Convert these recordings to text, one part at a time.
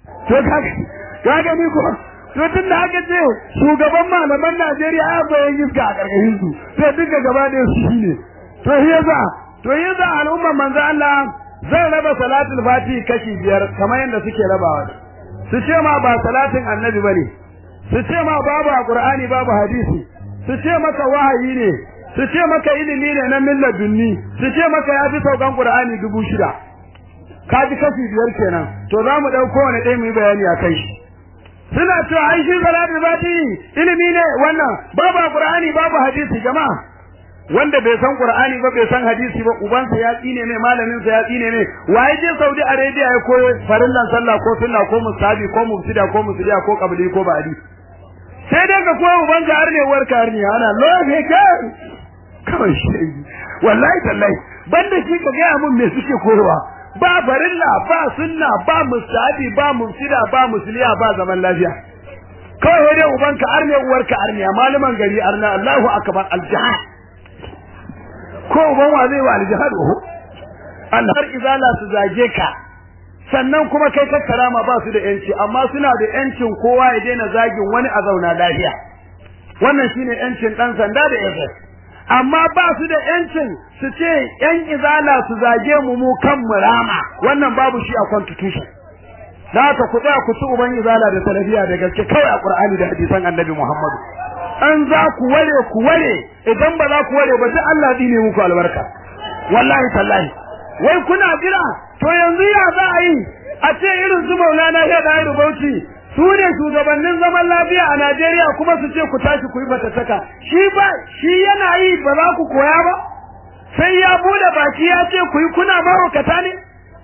to ka gani ko to tun da aka ce shugaban malaman Najeriya ya bayan iska a karkashin su sai duka gaba da su shine to yasa to yasa al'umma manzo Allah zai raba salatul fati kashi biyar kamar yadda suke rabawa su ce ma ba salatin annabi bane su ce ma babu alqur'ani babu hadisi su ce maka wahayi ne su ce maka ilimi ne na millar dunni su ce maka ya fi saukan qur'ani dubu shida ka ji kashi biyar kenan to za mu ɗauko wani ɗaya mu yi bayani a kai shi suna cewa ai shi salatul fati ilimi ne wannan babu qur'ani babu hadisi jama'a wanda bai san qur'ani ba bai san hadisi ba ubansa ya tsine ne malamin sa ya tsine ne waye je Saudi Arabia ya koyo farillan sallah ko sunna ko musabi ko mufsida ko musliya ko qabli ko ba'di sai dai ka koyo ubanka har ne warka har ne ana lofe kai kawai shi wallahi tallahi banda shi ka ga mun me suke koyowa ba farilla ba sunna ba musabi ba mufsida ba musliya ba zaman lafiya kawai dai ubanka har ne uwarka har ne malaman gari arna Allahu akbar al-jihad ko uban wa zai wa aljihad oho Allah har izala su zage ka sannan kuma kai ka karama ba su da yanci amma suna da yancin kowa ya daina zagin wani a zauna lafiya wannan shine yancin dan sanda da SS amma ba su da yancin su ce yan izala su zage mu mu kan murama wannan babu shi a constitution da haka ku tsaya ku ci uban izala da salafiya da gaske kawai a Qur'ani da hadisan Annabi Muhammadu an za ku ware ku ware idan ba za ku ware ba duk Allah dine muku albarka wallahi tallahi wai kuna jira to yanzu ya za a yi a ce irin su Maulana ya da Bauchi su ne shugabannin zaman lafiya a Najeriya kuma su ce ku tashi ku yi fatattaka shi ba shi yana yi ba za ku koya ba sai ya bude baki ya ce ku yi kuna mahaukata ne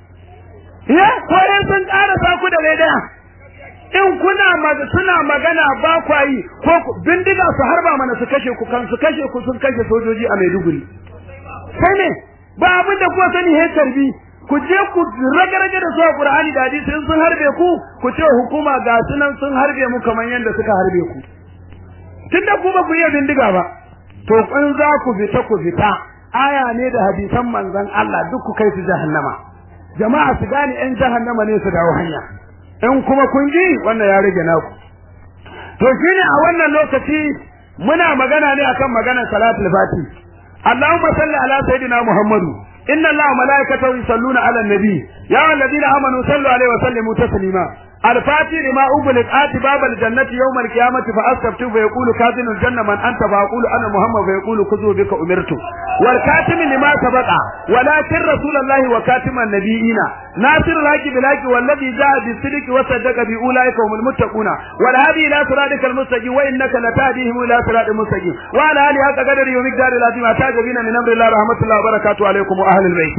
ya koyar sun ƙara sa ku da daya in kuna suna magana ba kwa yi ko bindiga su harba mana su kashe ku kan su kashe ku sun kashe sojoji a Maiduguri sai ne ba abin da kuwa sani he tarbi ku je ku rage-rage da su a Qur'ani da hadisi in sun harbe ku ku ce hukuma ga sunan sun harbe mu kamar yadda suka harbe ku tunda ku ba ku iya bindiga ba to in za ku fita ku fita aya ne da hadisan manzon Allah duk ku kai su jahannama jama'a su gane yan jahannama ne su dawo hanya in kuma kun ji wannan ya rage naku to shine a wannan lokaci muna magana ne akan maganar salatul fati Allahumma salli ala sayidina Muhammadu inna Allaha wa malaikatahu yusalluna ala nabi ya alladhina amanu sallu alaihi wa sallimu taslima الفاتح لما أغلق آتي باب الجنة يوم القيامة فأستفتو فيقول كاذن الجنة من أنت فأقول أنا محمد فيقول خذوا بك أمرت والكاتم لما سبق ولكن رسول الله وكاتم النبيين ناصر الحق بالحق والذي جاء بالصدق وصدق بأولئك هم المتقون والهادي إلى صراطك المستقيم وإنك لتهديهم إلى صراط المستقيم وعلى آله حق قدر ومقدار العظيم أتاج بنا من أمر الله رحمة الله وبركاته عليكم وأهل البيت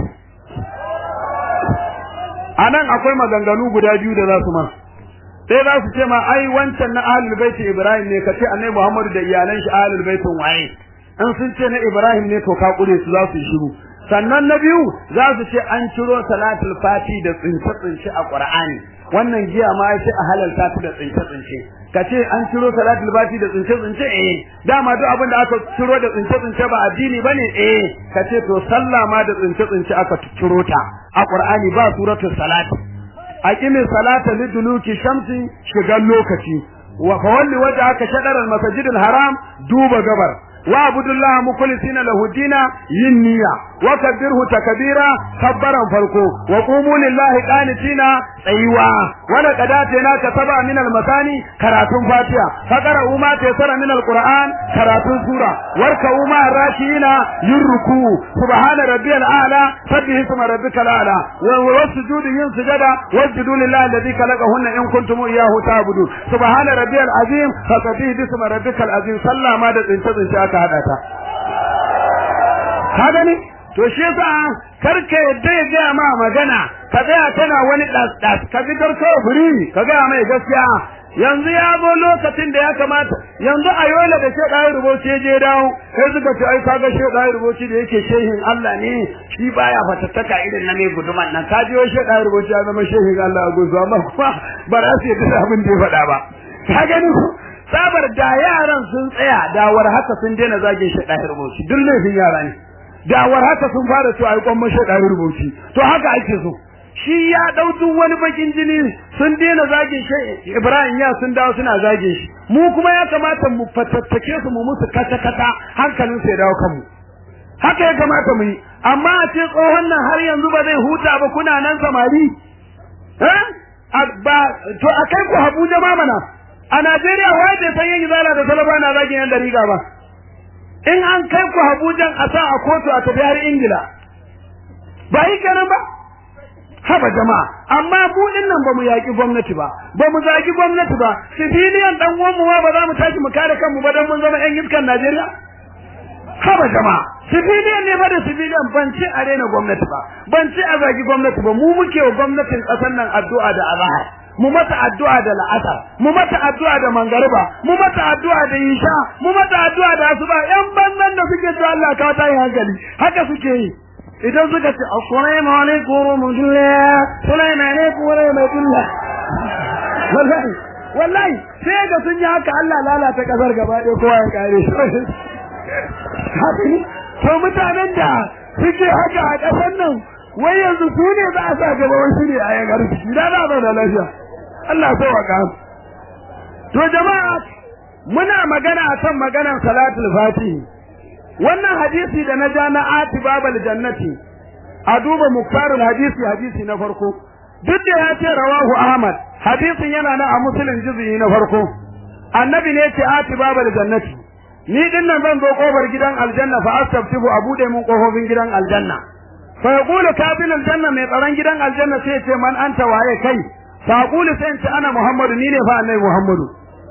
a nan akwai maganganu guda biyu da za su ma sai za su ce ma ai wancan na ahlul baiti ibrahim ne kace annabi muhammadu da iyalan shi ahlul baitin waye in sun ce na ibrahim ne to ka kure su za su shiru sannan na biyu za su ce an ciro salatul fati da tsince tsince a qur'ani wannan giya ma ya ce a halalta ta da tsince tsince kace an ciro salatul fati da tsince tsince eh dama duk abin da aka ciro da tsince tsince ba addini bane eh kace to sallah ma da tsince tsince aka ciro ta a Qur'ani ba suratul salat aqimi salata liduluki shamsi shigan lokaci wa fawalli wajhaka shadar al-masjid al-haram duba gabar wa abudullaha mukhlisina lahu dina yin niyya wa kabbirhu takbira kabbaran farko wa qumu lillahi qanitina tsayuwa wa laqad atayna ka saba min al-masani karatun fatiha fakara uma taysara min al-qur'an karatun sura warka uma rakina yurku subhana rabbiyal a'la sabbihi isma rabbikal a'la wa wasjudu yin sujada wasjudu lillahi alladhi khalaqahunna in kuntum iyyahu ta'budun subhana rabbiyal azim fasabbihi isma rabbikal azim sallama da tsince tsince aka hada ta ka gani to shi yasa karka yadda ya gaya ma magana ka tsaya tana wani ɗas ka fitar kawai furi ka gaya mai gaskiya yanzu ya zo lokacin da ya kamata yanzu a yola da shek ayi rubuci ya je dawo sai suka ce ai kaga shek ayi rubuci da yake shehin Allah ne shi baya fatattaka irin na mai guduman nan ka je shek ayi rubuci ya zama shehin Allah a guzu amma kuma ba za su yadda abin da ya faɗa ba ka gani sabar da yaran sun tsaya dawar haka sun daina zagin shek ayi rubuci duk laifin yara ne dawar haka sun fara cewa ai kwamman shek ayi rubuci to haka ake so shi ya dau duk wani bakin jini sun daina zagin shi Ibrahim ya sun dawo suna zagin shi mu kuma ya kamata mu fatattake su mu musu kata kata hankalin su ya dawo kanmu haka ya kamata mu yi amma a ce tsohon nan har yanzu ba zai huta ba kuna nan samari eh ba to akai ku Abuja ma mana a Najeriya wai bai san yin zala da talaba na zagin yan dariga ba in an kai ku Abuja a sa a kotu a tafi har Ingila ba yi kenan ba haba jama'a amma mu din nan bamu yaki gwamnati ba bamu zagi gwamnati ba civilian dan uwan mu ma ba za mu tashi mu kare kanmu ba dan mun zama yan iskan Najeriya haba jama'a civilian ne ba da civilian ban ci a rena gwamnati ba ban ci a zagi gwamnati ba mu muke wa gwamnatin kasar nan addu'a da azhar mu mata addu'a da la'asar mu mata addu'a da mangariba mu mata addu'a da isha mu mata addu'a da asuba yan banzan da suke to Allah ka ta yi hankali haka suke yi idan suka ce assalamu alaikum rahmatullah assalamu alaikum rahmatullah wallahi wallahi sai ga sun yi haka Allah lalata kasar gaba ɗaya kowa ya kare shi haka ne to mutanen da suke haka a ƙasar nan wai yanzu su ne za a sa gaba wai su ne a yagar su da na ba da lafiya Allah so wa ka to jama'a muna magana akan maganar salatul fatihi wannan hadisi da na ja na ati babal jannati a duba muktarul hadisi hadisi na farko duk da ya ce rawahu ahmad hadisin yana na a muslim juz'i na farko annabi ne ce ati babal jannati ni din nan zan zo kofar gidan aljanna fa astaftihu a bude mun kofofin gidan aljanna fa yaqulu kabil aljanna mai tsaron gidan aljanna sai ce man anta waye kai fa yaqulu sai ce ana muhammadu ni ne fa annabi muhammadu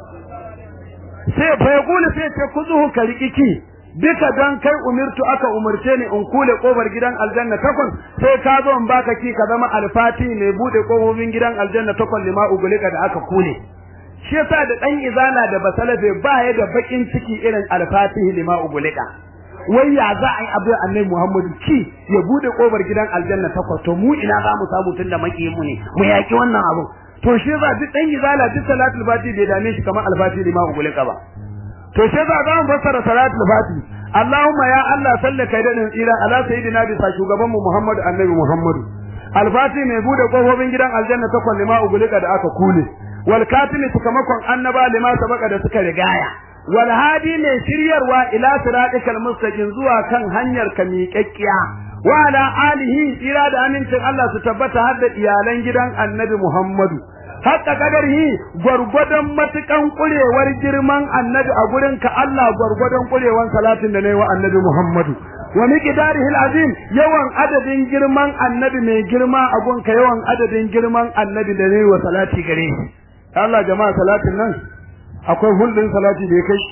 sai fa yaqulu sai ce kuzuhu karikiki duka dan kai umirtu aka umurce ni in kule kofar gidan aljanna takwas sai ka zo in baka ki ka zama alfati mai bude kofofin gidan aljanna takwas lima ugulika da aka kule shi yasa da dan izala da basalafe ba ya da bakin ciki irin alfatihi lima ugulika wai ya za a yi abu annabi Muhammadu ki ya bude kofar gidan aljanna takwas to mu ina za mu samu tunda maki mu ne mu yaki wannan abu to shi yasa duk dan izala duk salatul fati bai dame shi kamar alfatihi lima ugulika ba to shi yasa za mu fassara salatul fati Allahumma ya Allah sallaka kai dadin tsira ala sayyidina bisa shugaban mu Muhammadu annabi Muhammadu alfati mai bude kofofin gidan aljanna takwas lima ugulika da aka kule wal katimi sakamakon annaba lima sabaka da suka rigaya wal hadi mai shiryarwa ila siratikal mustaqim zuwa kan hanyar ka miƙaƙƙiya wa ala alihi tsira da amincin Allah su tabbata har da iyalan gidan annabi Muhammadu hatta kadarhi gwargwadon matukan kurewar girman annabi a gurin ka Allah gwargwadon kurewan salatin da nayi wa annabi Muhammadu wa miqdarihi alazim yawan adadin girman annabi mai girma a gunka yawan adadin girman annabi da nayi wa salati gare shi Allah jama'a salatin nan akwai hulɗin salati da ya kai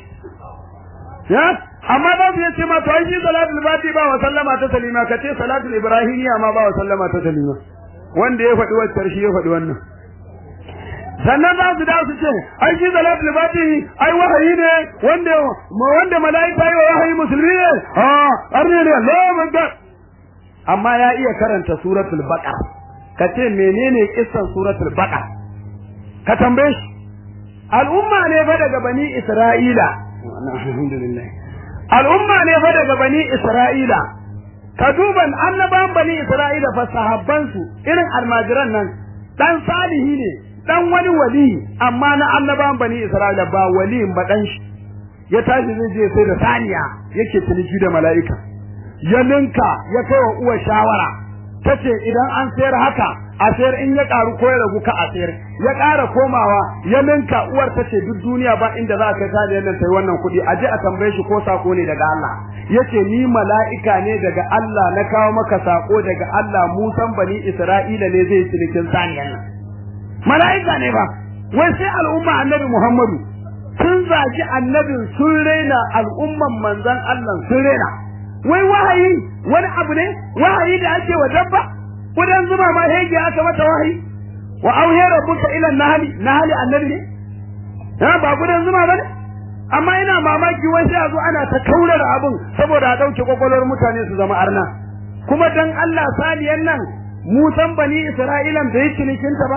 ya amma ba su yace ma to ai shi salatul fati ba wa sallama ta salima kace salatul ibrahimiya ma ba wa sallama ta salima wanda ya faɗi wacce shi ya faɗi wannan sannan za su da su ce ai shi salatul fati ai wahayi ne wanda wanda malaika yi wa wahayi musulmi ne ah arne ne Allahu akbar amma ya iya karanta suratul baqara kace menene kissan suratul baqara ka tambaye shi al'umma ne fa daga bani isra'ila alhamdulillah al'umma ne fa daga bani isra'ila ka duban annaban bani isra'ila fa sahabban su irin almajiran nan dan salihi ne dan wani wali amma na annaban bani isra'ila ba waliyin ba dan shi ya tashi zai je sai da saniya yake ciniki da mala'ika ya linka ya kai wa uwa shawara tace idan an sayar haka a sayar in ya karu ko ya ragu ka a sayar ya ƙara komawa ya ninka uwar ta ce duk duniya ba inda za a kai ta da sai wannan kuɗi a je a tambaye shi ko sako ne daga Allah yace ni mala'ika ne daga Allah na kawo maka sako daga Allah Musan bani Isra'ila ne zai cinikin saniyan nan mala'ika ne ba wai sai al'umma annabi Muhammadu sun zagi annabin sun raina al'umman manzon Allah sun raina wai wahayi wani abu ne wahayi da ake wa dabba kudan zuma ma hege aka mata wahayi wa auhe rabbuka ila nahli nahli annabi ne ha ba kudan zuma bane amma ina mamaki wai sai a zo ana ta kaurar abun saboda a dauke kokolor mutane su zama arna kuma dan Allah saniyan nan musan bani isra'ilan bai cinikin ta ba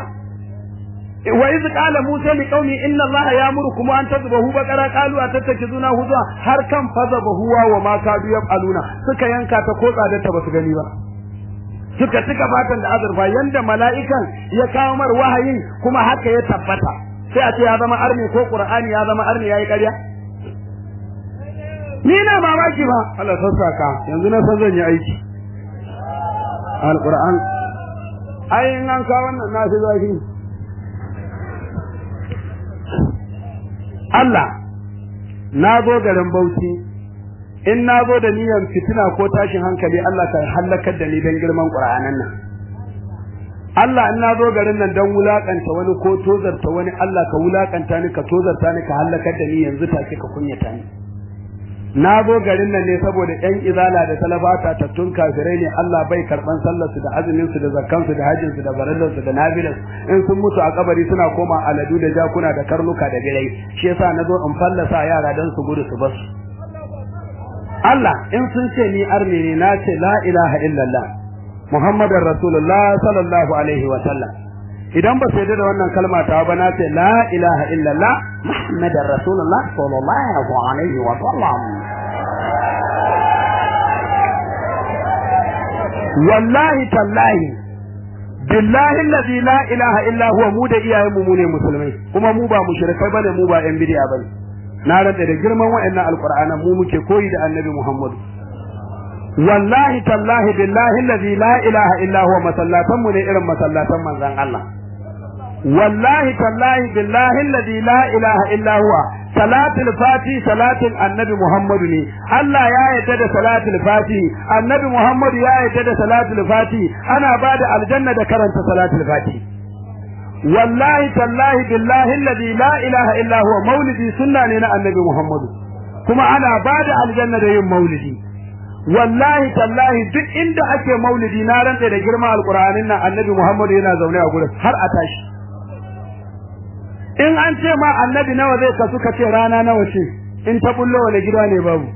wa iz qala musa li qaumi inna allaha ya'murukum an tadhbahu baqara qalu atattakizuna huzwa har kan fazabahu wa ma kadu yaf'aluna suka yanka ta ko tsadar ta basu gani ba suka cika fatan da azurfa yanda mala'ikan ya kawo mar wahayin kuma haka ya tabbata sai a ce ya zama arni ko qur'ani ya zama arni yayi ƙarya ni na mamaki ba Allah sassaka yanzu na san zan yi aiki alquran ai in an kawo wannan na fi zafi Allah na zo garin Bauchi in na zo da niyyar fitina ko tashin hankali Allah ka halakar da ni dan girman Qur'anan nan Allah in na zo garin nan dan wulakanta wani ko tozarta wani Allah ka wulakanta ni ka tozarta ni ka halakar da ni yanzu take ka kunyata ni na zo garin nan ne saboda ƴan izala da talabata tattun kafirai ne Allah bai karban sallar su da azumin su da zakkan su da hajjin su da barillar su da nafilar in sun mutu a kabari suna koma aladu da jakuna da karnuka da birai shi yasa na zo in fallasa yara dan su gudu su basu Allah in sun ce ni arni ne na ce la ilaha illallah Muhammadar Rasulullah sallallahu alaihi wa sallam idan ba sai da wannan kalma ta ba na ce la ilaha illallah Muhammadar Rasulullah sallallahu alaihi wa sallam wallahi tallahi billahi alladhi la ilaha illa huwa mu da iyayen mu ne musulmai kuma mu ba mushrikai bane mu ba yan bid'a bane na rada da girman wa'annan alqur'anan mu muke koyi da annabi Muhammadu wallahi tallahi billahi alladhi la ilaha illa huwa masallatan mu ne irin masallatan manzon Allah wallahi tallahi billahi alladhi la ilaha illa huwa salatul fati salatin annabi Muhammadu ne Allah ya yarda da salatul fati annabi Muhammadu ya yarda da salatul fati ana bada aljanna da karanta salatul fati wallahi tallahi billahi alladhi la ilaha illa huwa maulidi sunna ne na annabi Muhammadu kuma ana bada aljanna da yin maulidi wallahi tallahi duk inda ake maulidi na rantsa da girma alqur'anin nan annabi Muhammadu yana zaune a gurin har a tashi in an ce ma annabi nawa zai kasu ka ce rana nawa ce in ta bullo wani gida ne babu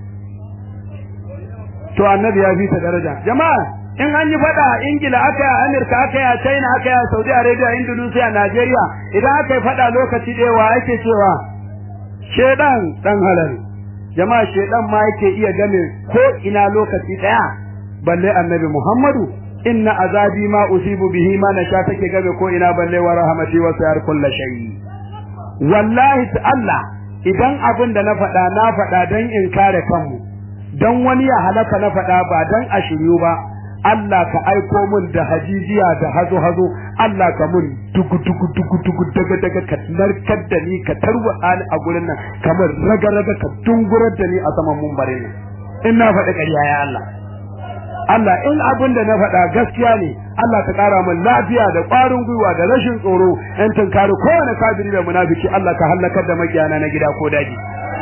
to annabi ya fi ta daraja jama'a in an yi fada a ingila aka yi a amurka aka yi a china aka yi a saudi arabia indonesia nigeria idan aka yi fada lokaci ɗaya wa ake cewa shedan dan halal jama'a shedan ma yake iya game ko ina lokaci ɗaya balle annabi muhammadu inna azabi ma usibu bihi ma nasha take game ko ina balle wa rahmati wa sayar kullu shay wallahi Allah idan abin da na faɗa na faɗa dan in kare kanmu dan wani ya halaka na faɗa ba dan a shiryu ba Allah ka aiko mun da hajijiya da hazo hazo Allah ka mun dugu dugu dugu dugu daga daga ka narkar da ni ka tarwa ani a gurin nan kamar raga raga ka dungurar da ni a saman mumbarin nan in na faɗi ƙarya ya Allah Allah in abin da na faɗa gaskiya ne Allah ka ƙara min lafiya da ƙwarin gwiwa da rashin tsoro in tunkari kowane kafiri da munafiki Allah ka hallakar da makiyana na gida ko daji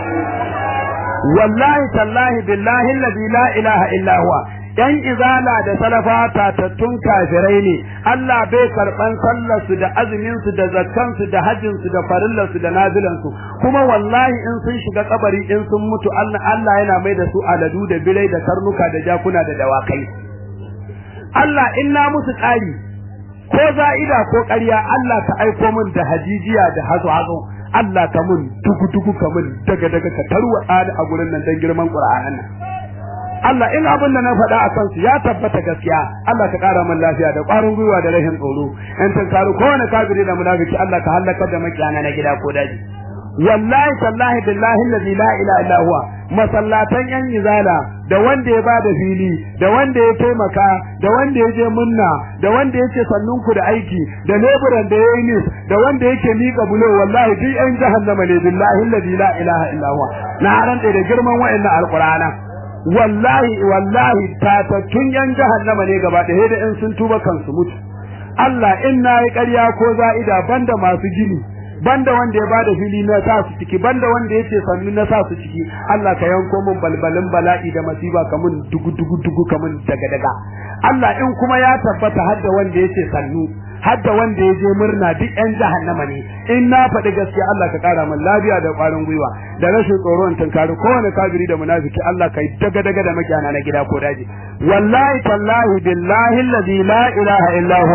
wallahi tallahi billahi alladhi la ilaha illa huwa yan izala da salafa tatattun kafirai ne Allah bai karban sallar su da azumin su da zakkan su da hajjin su da farillar su da nazilan su kuma wallahi in sun shiga kabari in sun mutu Allah Allah yana mai da su aladu da birai da karnuka da jakuna da dawakai Allah in na musu ƙari ko za'ida ko ƙarya Allah ka aiko min da hajijiya da hazo hazo Allah ka mun dugu dugu ka mun daga daga ka tarwa a gurin nan dan girman Qur'anin nan Allah in abin da na faɗa a kansu ya tabbata gaskiya Allah ka ƙara min lafiya da ƙwarin gwiwa da rashin tsoro in tun karu kowane kafiri da munafiki Allah ka halakar da makiyana na gida ko daji wallahi tallahi billahi allazi la ilaha illa huwa masallatan yan izala da wanda ya bada fili da wanda ya taimaka da wanda ya je munna da wanda yake sannun ku da aiki da leburan da yayi nis da wanda yake mika bulo wallahi duk yan jahannama ne billahi allazi la ilaha illa huwa na rantsa da girman wa'annan alqur'ana wallahi wallahi tatattun yan jahannama ne gaba ɗaya da in sun tuba kansu mutu Allah in nayi ƙarya ko za'ida banda masu gini banda wanda ya bada fili na sa su ciki banda wanda yace sannu na sa su ciki Allah ka yanko min balbalin bala'i da masiba kamun dugu dugu dugu kamun daga daga Allah in kuma ya tabbata har da wanda yace sannu har da wanda ya je murna duk yan jahannama ne in na faɗi gaskiya Allah ka ƙara min lafiya da ƙwarin gwiwa da rashin tsoro in tunkari kowane kafiri da munafiki Allah ka yi daga daga da makiyana na gida ko daji wallahi tallahi billahi allazi la ilaha illa huwa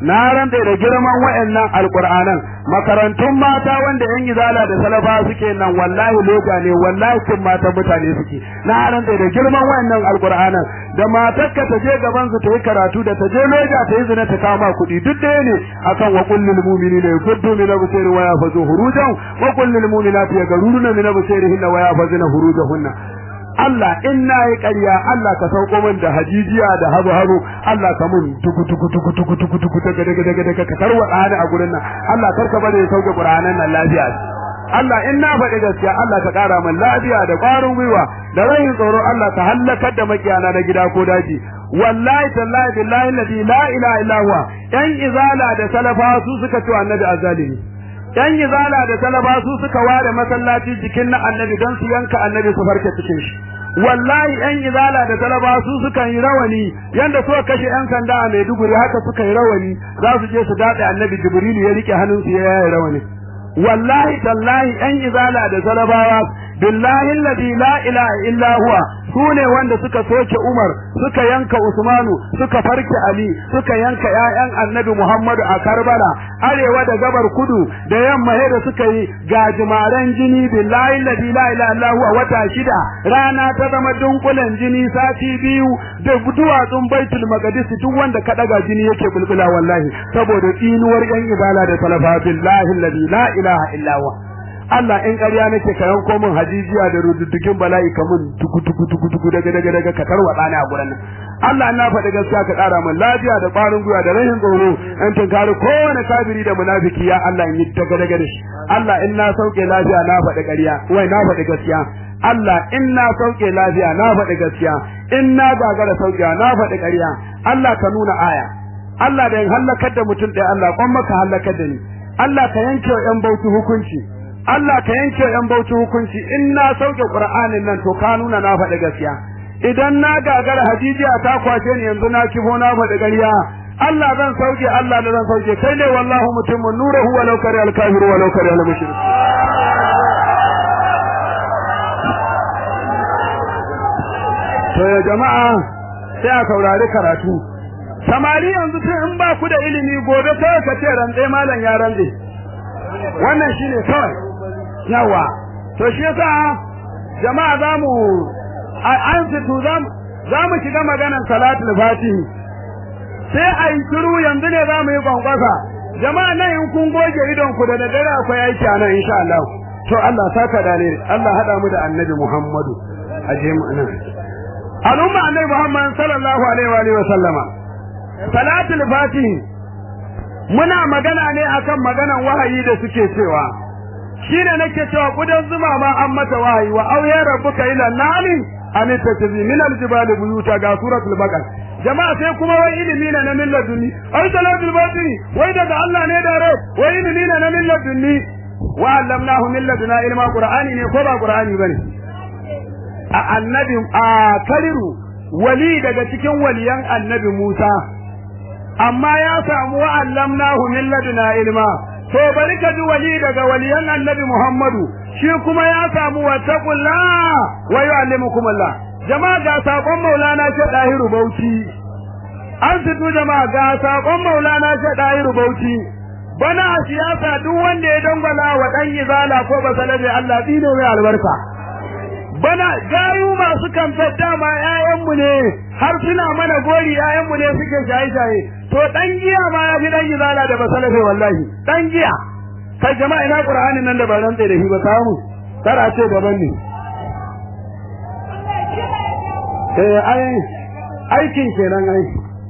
na rantsa da girman wayannan alqur'anan makarantun mata wanda yan izala da salafa suke nan wallahi loga ne wallahi kun mata mutane suke na rantsa da girman wayannan alqur'anan da matarka ta je gaban su ta yi karatu da ta je loja ta yi zina ta kama kuɗi duk ɗaya ne akan wa kullul mu'minina yakuddu min absari wa yafazu hurujan wa kullul mu'minati yaghuruna min absarihinna wa yafazuna hurujahunna Allah in na yi ƙarya Allah ka sauko min da hajijiya da habu habu Allah ka mun tuku tuku tuku tuku tuku tuku daga daga daga daga ka tarwa ɗani a gurin nan Allah karka bari ya sauke Qur'anan nan lafiya Allah in na faɗi gaskiya Allah ka ƙara min lafiya da ƙwarin gwiwa da rayin tsoro Allah ka hallakar da makiyana na gida ko daji wallahi tallahi billahi alladhi la ilaha illa huwa yan izala da salafa su suka ci annabi azalimi yan izala da talaba su suka ware masallaci jikin na annabi don su yanka annabi su farke cikin shi wallahi yan izala da talaba su suka yi rawani yanda suka kashe yan sanda a Maiduguri haka suka yi rawani za su je su dade annabi Jibril ya rike hannunsu ya yaye rawani wallahi tallahi yan izala da talabawa billahi alladhi la ilaha illa huwa sune wanda suka soke Umar suka yanka Usmanu suka farke Ali suka yanka ƴaƴan Annabi Muhammadu a Karbala arewa da gabar kudu da yamma da suka yi gajimaren jini billahi alladhi la ilaha illa huwa wata shida rana ta zama dunkulen jini sati biyu da duwatsun Baitul Maqdis duk wanda ka daga jini yake bulbula wallahi saboda tsinuwar yan ibala da talafa billahi alladhi la ilaha illa huwa Allah in ƙarya nake ka yanko min hajijiya da rududdukin bala'i ka mun tuku tuku tuku tuku daga daga daga ka tarwada ni a gurin nan Allah na faɗi gaskiya ka ƙara min lafiya da ƙwarin gwiwa da rashin tsoro in tunkari kowane kafiri da munafiki ya Allah in yi daga daga da shi Allah in na sauke lafiya na faɗi ƙarya wai na faɗi gaskiya Allah in na sauke lafiya na faɗi gaskiya in na gagara saukewa na faɗi ƙarya Allah ka nuna aya Allah da in hallakar da mutum ɗaya Allah kwan maka hallakar da ni Allah ka yanke wa ƴan bauchi hukunci Allah ka yanke ƴan bauchi hukunci in na sauke Qur'anin nan to ka nuna na faɗi gaskiya idan na gagara hajijiya ta kwace ni yanzu na kifo na faɗi ƙarya Allah zan sauke Allah da zan sauke kai ne wallahu mutimmun nuruhu walau kare al-kafiru walau kare al-mushrik to ya jama'a sai a saurari karatu samari yanzu tun in ba ku da ilimi gobe sai ka ce rantse malam ya rantse wannan shine kawai yawa to shi yasa jama'a zamu an fitu za mu shiga maganar salatul fatihi sai a yi shiru yanzu ne za mu yi kwankwasa jama'a nan in kun goge idon ku da daddare akwai aiki a nan insha Allah to Allah saka da ne Allah hada mu da annabi Muhammadu aje mu nan al'umma annabi Muhammad sallallahu alaihi wa sallama salatul fatihi muna magana ne akan maganan wahayi da suke cewa shine nake cewa kudan zuma ma an mata wahayi wa auya rabbuka ila nani an tattabi min aljibali buyuta ga suratul baqara jama'a sai kuma wai ilimi ne na milladunni ai salatul batini wai daga Allah ne da rai wai ilimi ne na milladunni wa allamnahu min laduna ilma qur'ani ne ko ba qur'ani bane a annabi a kaliru wali daga cikin waliyan annabi Musa amma ya samu wa allamnahu min laduna ilma to bari ka ji wali daga waliyan annabi Muhammadu shi kuma ya samu wa taqullah wa yu'allimukum Allah jama'a ga sakon Maulana ce Dahiru Bauchi an fito jama'a ga sakon Maulana ce Dahiru Bauchi bana a siyasa duk wanda ya dangwala wa dan izala ko basalabe Allah dine mai albarka bana gayu masu kamfar dama ƴaƴanmu ne har suna mana gori ƴaƴanmu ne suke shaye-shaye to dan giya ma ya fi dan izala da basalafe wallahi dan giya kai jama'a ina qur'anin nan da ba rantsa da shi ba samu kara ce daban ne eh ai aikin kenan ai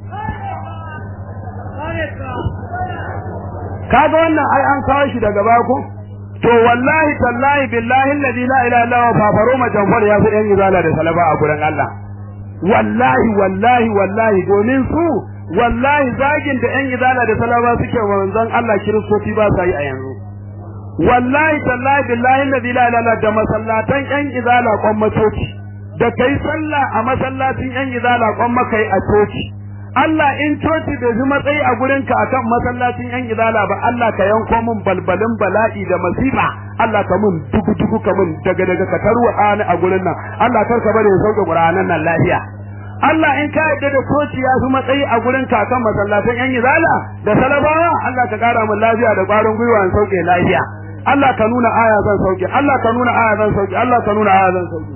kaga wannan ai an kawo shi daga bako to wallahi tallahi billahi alladhi la ilaha illa huwa fafaro majanfar ya fi yan izala da salaba a gurin Allah wallahi wallahi wallahi domin su wallahi zagin da yan izala da salaba suke wa manzon Allah kiristoci ba sa yi a yanzu wallahi tallahi billahi alladhi la ilaha illa da masallatan yan izala kwan masoci da kai sallah a masallacin yan izala kwan makai a coci Allah in coci bai fi matsayi a gurin ka akan masallacin yan izala ba Allah ka yanko min balbalin bala'i da masifa Allah ka mun dugu dugu ka mun daga daga ka tarwa ani a gurin nan Allah kar ka bari ya sauke Qur'anan nan lafiya Allah in ka yadda da coci ya fi matsayi a gurin kakan masallatan yan izala da salabawa Allah ka kara min lafiya da ƙwarin gwiwa in sauke lafiya Allah ka nuna aya zan sauke Allah ka nuna aya zan sauke Allah ka nuna aya zan sauke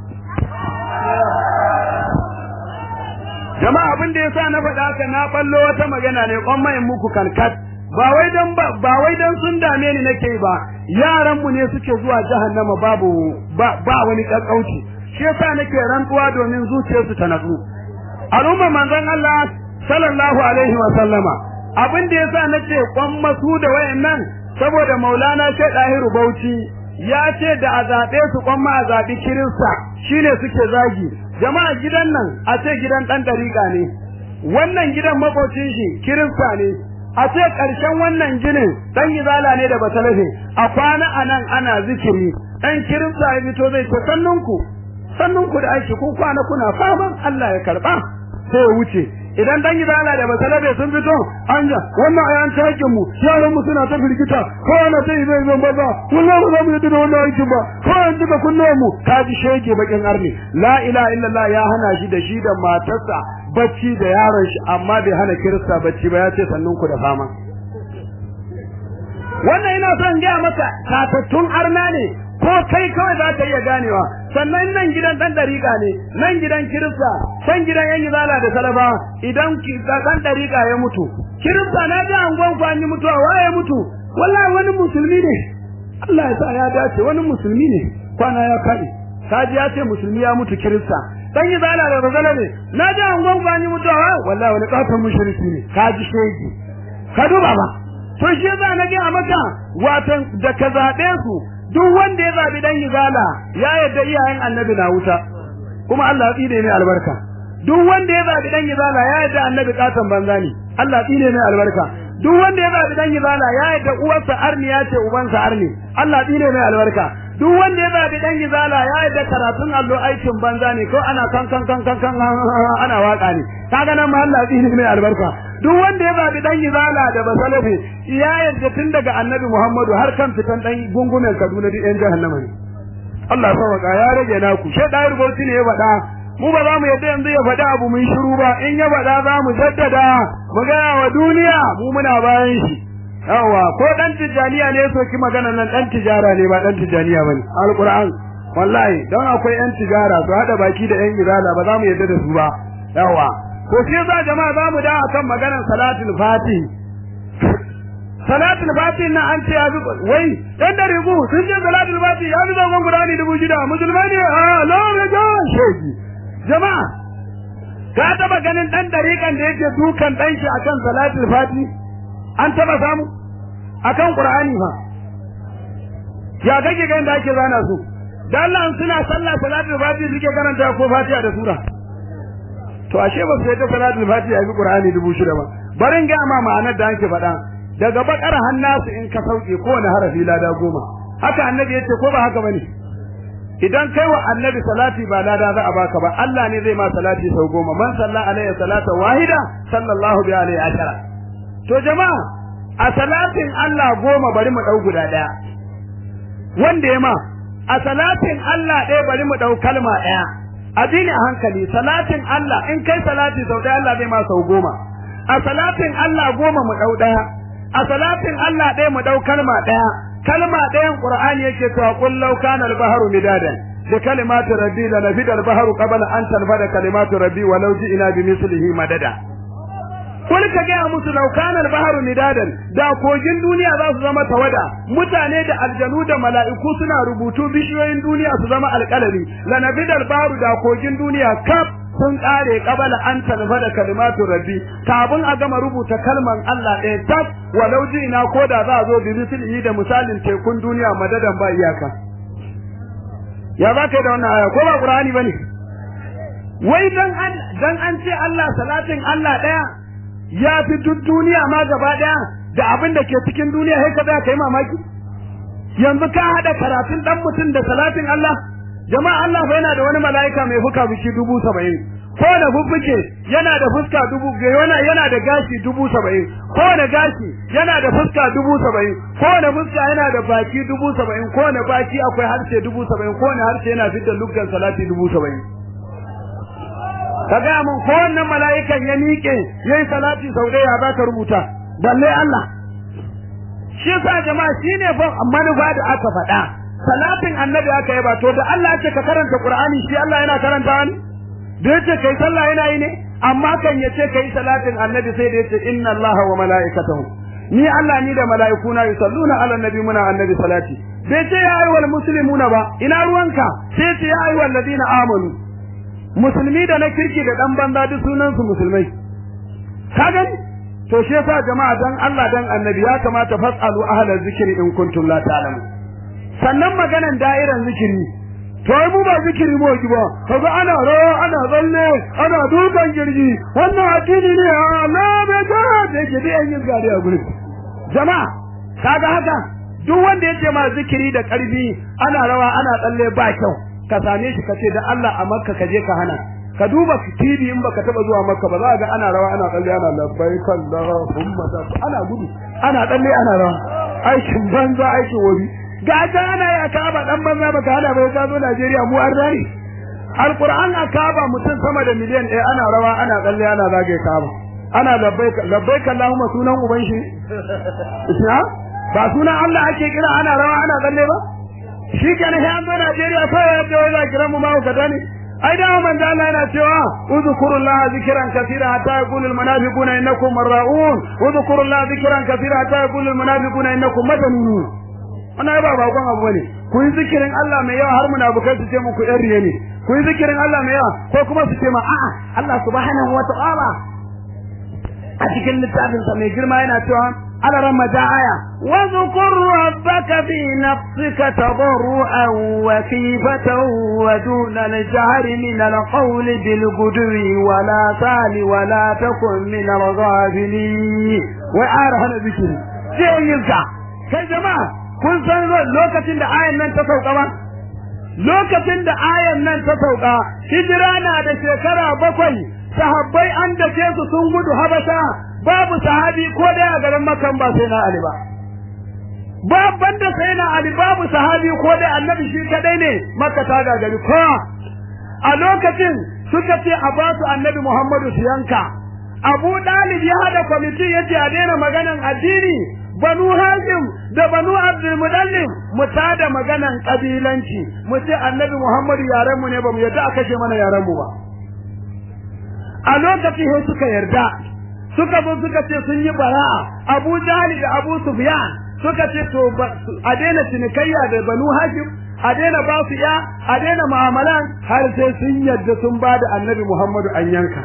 jama'a abin da yasa na faɗa haka na ballo wata magana ne kon mai muku kalkat ba wai dan ba wai dan sun dame ni nake ba yaran mu ne suke zuwa jahannama babu ba, ba wani kakkauci shi yasa nake rantsuwa domin zuciyarsu ta natsu al'umma manzon Allah sallallahu alaihi wa sallama abin da yasa nace kon masu da wayannan saboda Maulana Sheikh Dahiru Bauchi ya ce da a zaɓe su kon ma a zaɓi Kirista shine suke zagi jama'a gidan nan a ce gidan ɗan ɗariƙa ne wannan gidan makocin shi Kirista ne a ce ƙarshen wannan ginin ɗan izala ne da basalafe a kwana a nan ana zikiri ɗan Kirista ya fito zai ce sannunku sannunku da aiki kun kwana kuna faman Allah ya karɓa sai ya wuce idan dan gidana da masalabe sun fito anja wannan ayan takin mu yaran mu suna ta firgita ko ana ta zai zo banza wallahi ba za mu yi da wannan aikin ba ko an duka kunnuwan mu ka ji shege bakin arni la ilaha illallah ya hana shi da shi da matarsa bacci da yaron shi amma bai hana kirista bacci ba ya ce sannun ku da fama wannan ina son gaya maka tatattun arna ne ko kai kawai za ka iya ganewa sannan nan gidan dan dariƙa ne nan gidan kirista can gidan yan izala da salaba idan dan dariƙa ya mutu kirista na ji angon ku an yi mutuwa waye mutu wallahi wani musulmi ne Allah ya sa ya dace wani musulmi ne kwana ya kai kaji ya ce musulmi ya mutu kirista dan izala da bazala ne na ji angon ku an yi mutuwa wallahi wani katon mushriki ne kaji shege ka duba ba to shi za na ga maka watan da ka zabe su duk wanda ya zabi dan izala ya yadda iyayen annabi na wuta kuma Allah ya tsine mai albarka duk wanda ya zabi dan izala ya yadda annabi katon banza ne Allah tsine mai albarka duk wanda ya zabi dan izala ya yadda uwarsa arniya ce ubansa arni Allah tsine mai albarka duk wanda ya zabi dan izala ya yadda karatun allo aikin banza ne ko ana kan kan kan kan kan ana waka ne kaga nan ma Allah tsine mai albarka duk wanda ya zabi dan izala da basalafi ya yadda tun daga annabi Muhammadu har kan fitan dan gungumen Kaduna duk yan jahannama ne Allah sauka ya rage naku she da rubuci ne ya faɗa mu ba za mu yadda yanzu ya faɗa abu mun shiru ba in ya faɗa za mu jaddada mu gaya wa duniya mu muna bayan shi yawa ko dan tijaniya ne soki magana nan dan tijara ne ba dan tijaniya bane alquran wallahi dan akwai yan tijara su hada baki da yan izala ba za mu yadda da su ba yawa ko shi za jama'a za mu da akan maganar salatul fatih salatul fatih na an ce ya bi wai dan da rigu sun ce salatul fatih ya bi zangon gudani dubu shida musulmai ne a lawa ga shegi jama'a ka taba ganin dan dariƙan da yake dukan dan shi akan salatul fatih an taba samu akan qur'ani fa ya kake ganin da ake zana su da Allah suna sallah salatul fatih suke karanta ko fatiha da sura to ashe ba su yadda salatul fatiha ya bi qur'ani dubu shida ba barin ga ma ma'anar da ake faɗa daga bakar hannasu in ka sauke kowane harafi lada goma haka annabi yace ko ba haka bane idan kai wa annabi salati ba lada za a baka ba Allah ne zai ma salati sau goma man salla alaihi salata wahida sallallahu bi alaihi ashara to jama'a a salatin Allah goma bari mu dau guda daya wanda ya ma a salatin Allah ɗaya bari mu dau kalma ɗaya addini a hankali salatin Allah in kai salati sau ɗaya Allah zai ma sau goma a salatin Allah goma mu dau ɗaya a salatin Allah ɗaya mu ɗau kalma ɗaya kalma ɗayan Qur'ani yake cewa qul law kana al-bahru midadan bi kalimati rabbi la nafida al-bahru qabla an tanfada kalimatu rabbi wa law ji'na bi mislihi madada Kul ka gaya musu law kana al-bahru midadan da kogin duniya za su zama tawada mutane da aljanu da mala'iku suna rubutu bishiyoyin duniya su zama alƙalami la nafida al-bahru da kogin duniya kaf sun kare kabala an talfa da kalimatu rabbi kafin a gama rubuta kalman Allah ɗaya tak walau ina ko da za a zo bi mislihi da misalin tekun duniya madadan ba iyaka ya za ka yi da wannan aya ko ba qur'ani bane wai dan an dan an ce Allah salatin Allah ɗaya ya fi duk duniya ma gaba ɗaya da abin da ke cikin duniya sai ka kai mamaki yanzu ka hada karatun dan mutum da salatin Allah jama'a Allah fa yana da wani mala'ika mai fuka biki dubu saba'in ko da fuffuke yana da fuska dubu yana yana da gashi dubu saba'in ko da gashi yana da fuska dubu saba'in ko da fuska yana da baki dubu saba'in ko da baki akwai harshe dubu saba'in ko da harshe yana fitar luggan salati dubu saba'in ka gaya mun ko wannan mala'ikan ya miƙe yayi salati sau ɗaya za ka rubuta balle Allah shi yasa jama'a shine fa manufa da aka faɗa salatin annabi aka yi ba to da Allah ce ka karanta Qur'ani shi Allah yana karanta wani da yace kai sallah yana yi ne amma kan yace kai salatin annabi sai da yace inna Allaha wa mala'ikatahu ni Allah ni da mala'ikuna yusalluna ala nabi muna annabi salati bai ce ya ayyuhal muslimuna ba ina ruwanka sai ce ya ayyuhal ladina amanu musulmi da na kirki da dan banza duk sunan su musulmai ka gani to shi yasa jama'a dan Allah dan annabi ya kamata fasalu ahla zikri in kuntum la ta'lamun sannan maganan da'iran zikiri to ai mu ba zikiri mu ki ba kaga ana rawa ana zalle ana dukan girgi wannan addini ne Allah bai ga da ke da yin gari a gurin jama'a kaga haka duk wanda yake ma zikiri da karfi ana rawa ana tsalle ba kyau ka same shi kace da Allah a Makka ka je ka hana ka duba TV in baka taba zuwa Makka ba za ga ana rawa ana tsalle ana labbaik Allahumma ana gudu ana tsalle ana rawa aikin banza aikin wuri ga ta ana ya kaba dan banza baka hada bai ka zo Najeriya mu an rani Alquran a kaba mutum sama da miliyan ɗaya ana rawa ana tsalle ana zage kaba ana labbaik labbaik Allahumma sunan uban shi ba sunan Allah ake kira ana rawa ana tsalle ba shi kenan sai an zo Najeriya sai ya ce wai za kira mu ma ka dani ai da manzo Allah yana cewa uzkurullaha zikran kaseera hatta yaqulu almunafiquna innakum marraun uzkurullaha zikran kaseera hatta yaqulu almunafiquna innakum madanun wannan ba bakon abu bane ku yi zikirin Allah mai yawa har munafikai su ce muku yan riye ne ku yi zikirin Allah mai yawa ko kuma su ce ma a'a Allah subhanahu wa ta'ala a cikin littafin sa mai girma yana cewa على رمضان واذكر ربك في نفسك تضرعا وخيفة ودون الجهر من القول بالغدو ولا تال ولا تكن من الغافلين وعارف هذا ذكر sai yinka kai jama'a kun san lokacin da ayan nan ta sauka ba lokacin da ayan nan ta sauka hijira na da shekara bakwai sahabbai an dace su sun gudu habasha babu sahabi ko daya a garin makan ba sai na ali ba babban da sai na ali babu sahabi ko dai annabi shi kadai ne makka ta gagari ko a lokacin suka ce a ba su annabi muhammadu su yanka abu dalib ya hada kwamiti ya ce a daina maganan addini banu hashim da banu abdul mudallib mu tada maganan kabilanci mu ce annabi muhammadu yaren mu ne ba mu yarda a kashe mana yaren mu ba a lokacin sai suka yarda suka zo suka ce sun yi bara'a Abu Jahli da Abu Sufyan suka ce to a daina cinikayya da Banu Hashim a daina ba su ya a daina mu'amalan har sai sun yadda sun ba da Annabi Muhammadu an yanka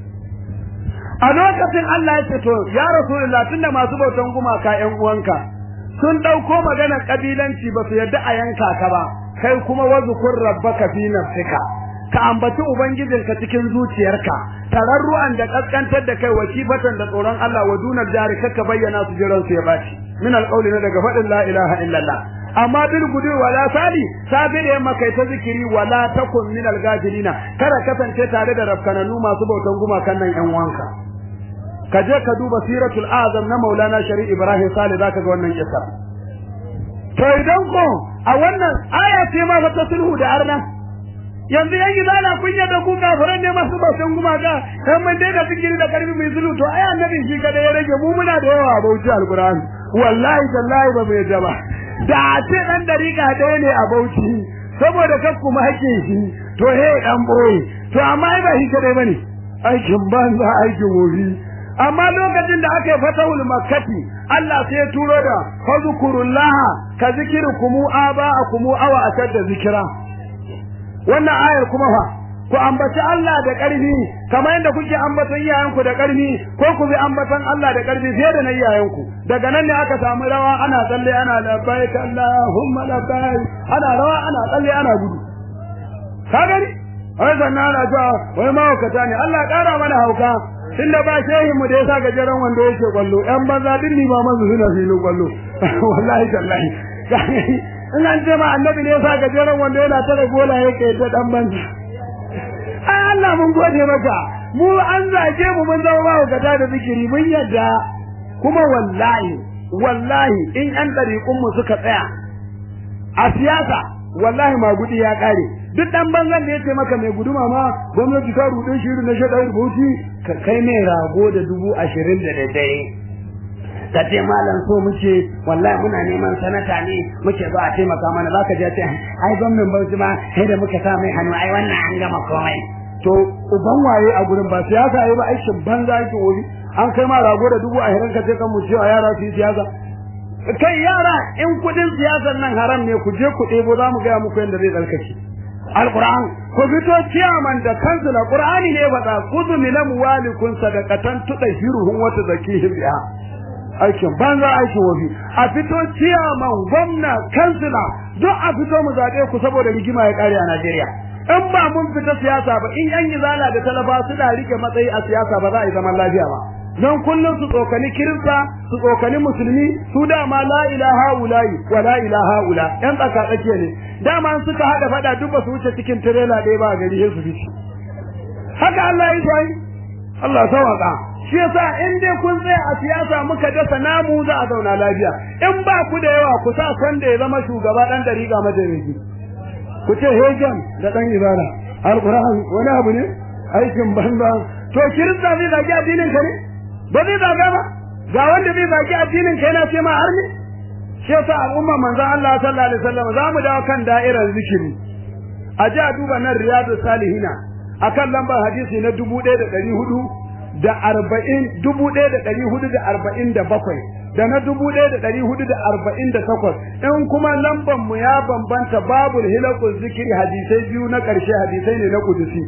a lokacin Allah ya ce to ya Rasulullah tunda masu bautan gumaka ƴan uwanka sun dauko magana kabilanci ba su yadda a yanka ka ba kai kuma wazkur rabbaka fi nafsika ka ambaci ubangijinka cikin zuciyarka tararru'an da kaskantar da kai wakifatan da tsoron Allah wa dunar jari kaka bayyana su jiran su ya baci min alqawli na daga fadin la ilaha illallah amma bil gudu wala sali sabi da yamma kai ta zikiri wala takun min algafilina kada kasance tare da rafkananu masu bautan gumakan nan yan wanka ka je ka duba siratul azam na maulana shari ibrahim sale zaka ga wannan kissa to idan ko a wannan aya ce ma ta sulhu da arna yanzu yan gidana kun yadda ku kafiran ne masu bautan gumaka kan mun dai da fikiri da karfi mai zulu to ai annabi shi kada ya rage mu muna da yawa bauchi alquran wallahi tallahi ba mai jaba da a ce dan dariƙa ɗaya ne a bauchi saboda kan kuma hake shi to he dan boye to amma ai ba shi kadai bane aikin banza aikin wofi amma lokacin da aka yi fatahul makkati Allah sai ya turo da fazkurullaha ka zikrukum aba'akum awa ashadda zikra wannan ayar kuma fa ku ambaci Allah da ƙarfi kamar yadda kuke ambaton iyayenku da ƙarfi ko ku bi ambaton Allah da ƙarfi fiye da na iyayenku daga nan ne aka samu rawa ana tsalle ana labbaik Allahumma labbaik ana rawa ana tsalle ana gudu ka gani wai sannan ana cewa wai mahaukata ne Allah ƙara mana hauka tunda ba shehin mu da yasa gajeren wanda yake kwallo yan banza din ni ba mazu suna filin kwallo wallahi tallahi in an ce ma annabi ne yasa gajeren wanda yana tare gola yake da dan banza ai Allah mun gode maka mu an zage mu mun zama ba gata da zikiri mun yadda kuma wallahi wallahi in an dariƙun mu suka tsaya a siyasa wallahi magudi ya kare duk dan banzan da yace maka mai guduma ma gwamnati ta rude shi na shaɗa rubuci ka kai mai rago da dubu ashirin da daddare ka ce malam so muke wallahi muna neman sanata ne muke ba a taimaka mana za ka je ce ai gwamnan bauchi ma sai da muka sa mai hannu ai wannan an gama komai to uban waye a gurin ba siyasa yayi ba aikin banza yake wuri an kai ma rago da dubu ashirin ka ce kan mu cewa yara su yi siyasa kai yara in kudin siyasar nan haram ne ku je ku ɗebo za mu gaya muku yadda zai tsarkake alquran ku fito ciyaman da kansila qur'ani ne faɗa kudu min amwalikum sadaqatan tudahiruhum wa tuzakihim biha aikin banza aikin wafi a fito ciyaman gwamna kansila duk a fito mu zaɓe ku saboda rigima ya ƙare a Najeriya in ba mun fita siyasa ba in yan izala da talaba suna rike matsayi a siyasa ba za a yi zaman lafiya ba don kullum su tsokani kirista su tsokani musulmi su dama la ilaha ulayi wa la ilaha ula yan tsaka tsakiya ne dama suka hada fada duk ba su wuce cikin tirela ɗaya ba a gari sai su fice haka Allah ya yi Allah sawaka shi yasa in dai kun tsaya a siyasa muka dasa namu za a zauna lafiya in ba ku da yawa ku sa kwanda ya zama shugaba dan dariƙa mataimaki ku ce hegen da dan ibada alquran wani abu ne aikin banza to kirista zai zagi addinin ka ne ba zai zaga ba ga wanda zai zagi addinin ka yana ce ma har ne shi yasa al'umma manzon Allah sallallahu alaihi wasallam za mu dawo kan da'irar zikiri a ji a duba nan riyadu salihina akan lambar hadisi na dubu ɗaya da ɗari hudu da arba'in dubu ɗaya da ɗari hudu da arba'in da bakwai da na dubu ɗaya da ɗari hudu da arba'in da takwas in kuma lambar mu ya bambanta babul hilakul zikiri hadisai biyu na ƙarshe hadisai ne na kudusi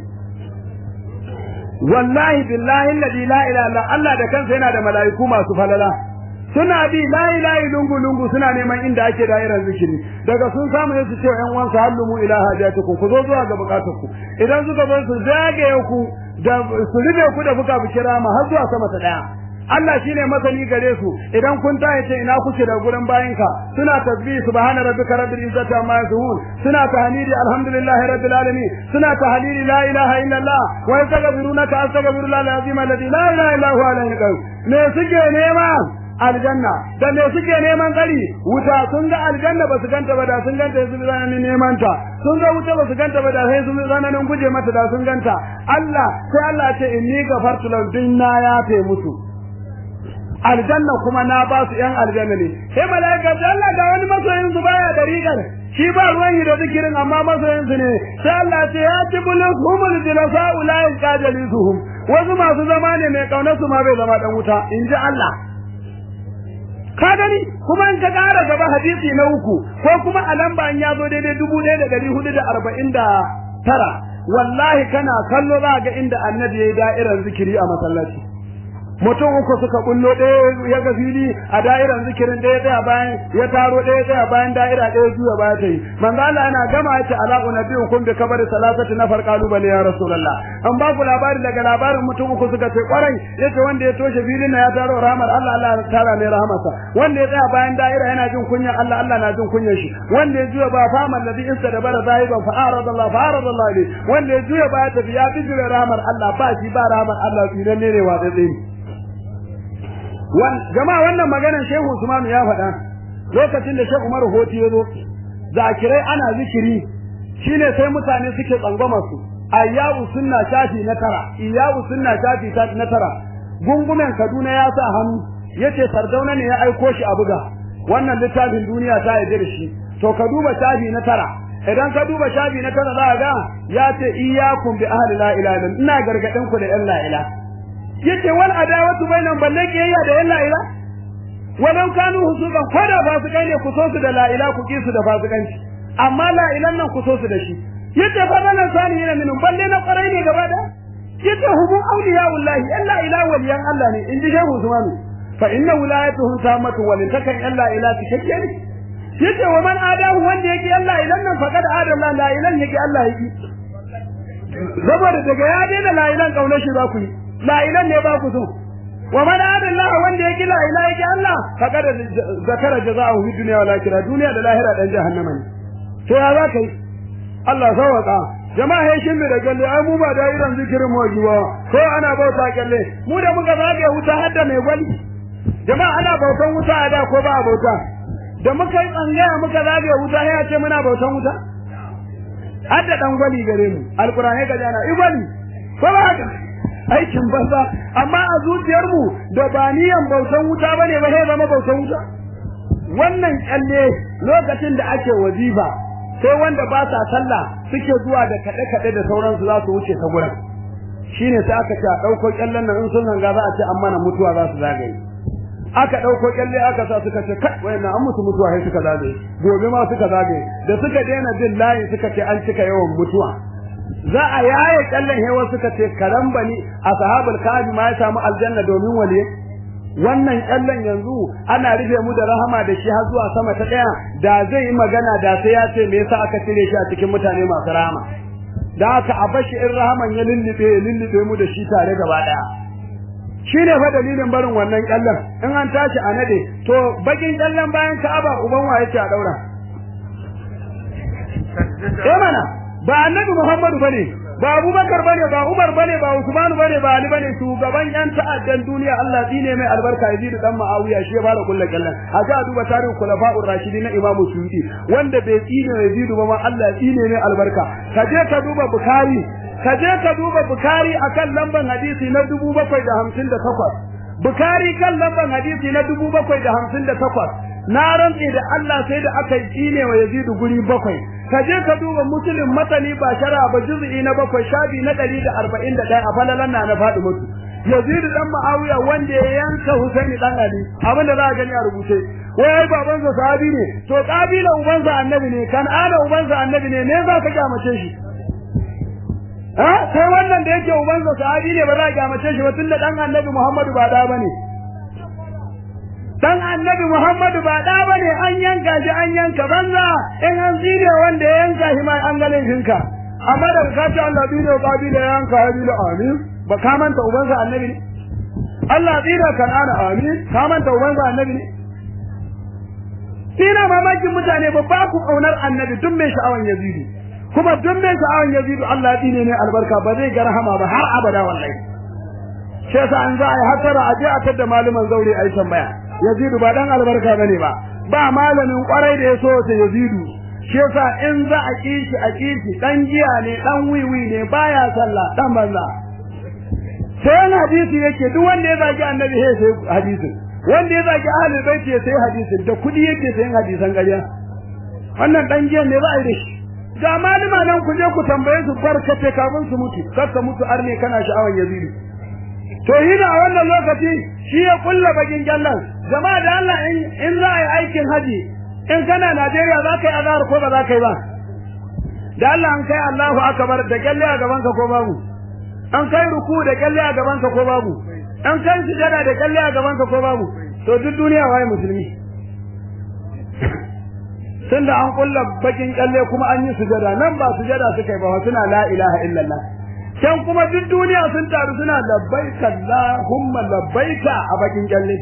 wallahi billahi alladhi la ilaha illa Allah da kansa yana da mala'iku masu falala suna bi la ilaha lungu lungu suna neman inda ake da'irar zikiri daga sun samu ne su ce ƴan uwansa hallumu ila hajatukum ku zo zuwa ga bukatunku idan suka zo su zagaye ku da su rube ku da buka bukira ma har zuwa sama ta daya Allah shine masani gare su idan kun ta yace ina kuke da gurin bayinka suna tasbih subhana rabbika rabbil izzati amma yasifun suna tahlili alhamdulillahi rabbil alamin suna tahlili la ilaha illallah wa yastaghfirunaka astaghfirullah alazim alladhi la ilaha illa huwa alayhi qayyum me suke nema aljanna da me suke neman tsari wuta sun ga aljanna ba su ganta ba da sun ganta su zananin neman ta sun ga wuta ba su ganta ba da sai sun zananin guje mata da sun ganta Allah sai Allah ce inni gafartu lahum dinna ya fe musu aljanna kuma na ba su yan aljanna ne sai malaika Allah ga wani masoyin su baya da rigar shi ba ruwan yi da zikirin amma masoyin su ne sai Allah ce ya tibulus humul jilasa ulai qajalisuhum wasu masu zama ne mai kaunar su ma bai zama dan wuta in ji Allah ka gani kuma in ka ƙara gaba hadisi na uku ko kuma a lamba an ya zo daidai dubu ɗaya da ɗari hudu da arba'in da tara wallahi kana kallo za ga inda annabi ya yi da'irar zikiri a masallaci mutum uku suka bullo ɗaya ya ga fili a da'irar zikirin ɗaya tsaya bayan ya taro ɗaya tsaya bayan da'ira ɗaya juya baya ta yi manzo Allah yana gama ya ce ala unabiyukum bi kabari salasati nafar qalubale ya rasulullah an ba ku labari daga labarin mutum uku suka ce kwarai yace wanda ya toshe filin na ya taro rahmar Allah Allah ya tara mai rahmarsa wanda ya tsaya bayan da'ira yana jin kunya Allah Allah na jin kunyar shi wanda ya juya ba fa man ladhi insa da bara zahiban fa arada Allah fa arada Allah ne wanda ya juya ba ta biya bijire rahmar Allah ba shi ba rahmar Allah tsinan ne ne wa tsaye jama'a wannan maganar Shehu Usman ya faɗa lokacin da Shehu Umar Hoti ya zo zakirai ana zikiri shine sai mutane suke tsangwama su ayyabu sunna shafi na tara iyabu sunna shafi na tara gungumen Kaduna ya sa hannu yace Sardauna ne ya aiko shi a buga wannan littafin duniya ta yarda da shi to ka duba shafi na tara idan ka duba shafi na tara za ga ya ce iyyakum bi ahli la ilaha illa ina gargadin ku da yan la ilaha yace wal adawatu bainan balle kiyayya da yan la'ila walau kanu husuban ko da fasikai ne ku so su da la'ila ku ki su da fasikanci amma la'ilan nan ku so su da shi yace fa nan sani yana minun balle na kwarai ne gaba da yace hubu awliya wallahi yan la'ila waliyan Allah ne inji shehu Usman fa inna wilayatuhum tamatu wa takan yan la'ila cikakke ne yace wa man adahu wanda yake yan la'ilan nan faqad adalla la'ilan yake Allah yake saboda daga ya daina la'ilan kaunar shi za ku yi la'ilan ne ba ku so wa man adalla wanda yake la ilaha illa Allah faqad zakara jazaahu fi dunya wal akhirah duniya da lahira dan jahannama ne to ya za kai Allah sawaka jama'a ya shin da galle ai mu ba da irin zikirin mu jiwa ko ana bauta kalle mu da muka zage wuta hadda mai gwali jama'a ana bautan wuta a da ko ba bauta da muka yi tsangaya muka zage wuta ya ce muna bautan wuta har da dan gwali gare mu alqur'ani ga jana ibali ko ba haka aikin banza amma a zuciyar mu da ba niyan bautan wuta bane ba sai zama bautan wuta wannan kalle lokacin da ake wazifa sai wanda ba sa sallah suke zuwa da kade kade da sauransu za su wuce ta gurin shine sai aka ce a dauko kyallen nan in sun hanga za a ce amma na mutuwa za su zagaye aka dauko kyalle aka sa suka ce kai wayannan an musu mutuwa sai suka zagaye gobe ma suka zagaye da suka daina bin layi suka ce an cika yawan mutuwa za a yaye kyallen hewa suka ce karambani ashabul kahfi ma ya samu aljanna domin waliye wannan kyallen yanzu ana rufe mu da rahama da shi har zuwa sama ta daya da zai yi magana da sai ya ce me yasa aka cire shi a cikin mutane masu rahama da haka a bashi in rahaman ya lullube ya lullube mu da shi tare gaba daya shine fa dalilin barin wannan kyallen in an tashi a nade to bakin kyallen bayan Ka'aba uban wa yake a daura eh mana ba annabi Muhammadu bane ba Abubakar bane ba Umar bane ba Usman bane ba Ali bane shugaban yan ta'addan duniya Allah dine mai albarka Yazid dan Muawiya shi ya fara kullu kallan a ga duba tarihin khulafa'ur rashidin na Imam Suyuti wanda bai tsine Yazid ba ma Allah tsine mai albarka ka je ka duba Bukhari ka je ka duba Bukhari akan lamban hadisi na 758 Bukhari kan lamban hadisi na 758 na rantse da Allah sai da aka yi tsine wa Yazid guri bakwai ka je ka duba muslim matani ba shara ba juz'i na bakwai shabi na 141 a falalan na na faɗi mutu Yazid dan Muawiya wanda ya yanka Husaini dan Ali abin da za a gani a rubuce wai baban sa sahabi ne to kabila uban sa annabi ne kan ana uban sa annabi ne ne za ka kyamace shi ha sai wannan da yake uban sa sahabi ne ba za ka kyamace shi ba tunda dan annabi Muhammadu ba da bane dan annabi Muhammadu ba da bane an yanka shi an yanka banza in an tsire wanda ya yanka shi mai an galin shinka amma da ka ce Allah bi da babi da yanka habilu amin ba ka manta ubansa annabi ne Allah tsira kan ana amin ka manta ubansa annabi ne Ina mamakin mutane ba ba ku kaunar annabi duk mai sha'awan yazidu kuma duk mai sha'awan yazidu Allah ya tsine ne albarka ba zai ga rahama ba har abada wallahi shi yasa an za a yi hasara a je a tadda malaman zaure a yi tambaya yazidu ba dan albarka bane ba ba malamin kwarai da ya so ta yazidu shi yasa in za a kishi a kishi dan giya ne dan wiwi ne baya sallah dan banza sai hadisi yake duk wanda ya zagi annabi sai sai hadisin wanda ya zagi ahlul bait ya sai hadisin da kudi yake sayin hadisan ƙarya wannan dan giya ne za a yi da shi ga malama nan ku je ku tambaye su barkate kafin su mutu kar ka mutu arne kana sha'awan yazidu to hina a wannan lokaci shi ya kulla bagin gyallan jama'a da Allah in za a yi aikin haji in kana Najeriya za ka yi azhar ko ba za ka yi ba da Allah an kai Allahu akbar da kyalle a gaban ka ko babu an kai ruku da kyalle a gaban ka ko babu an kai sujada da kyalle a gaban ka ko babu to duk duniya waye musulmi tunda an kulla bakin kyalle kuma an yi sujada nan ba sujada suka yi ba suna la ilaha illallah can kuma duk duniya sun taru suna labbaika Allahumma labbaika a bakin kyalle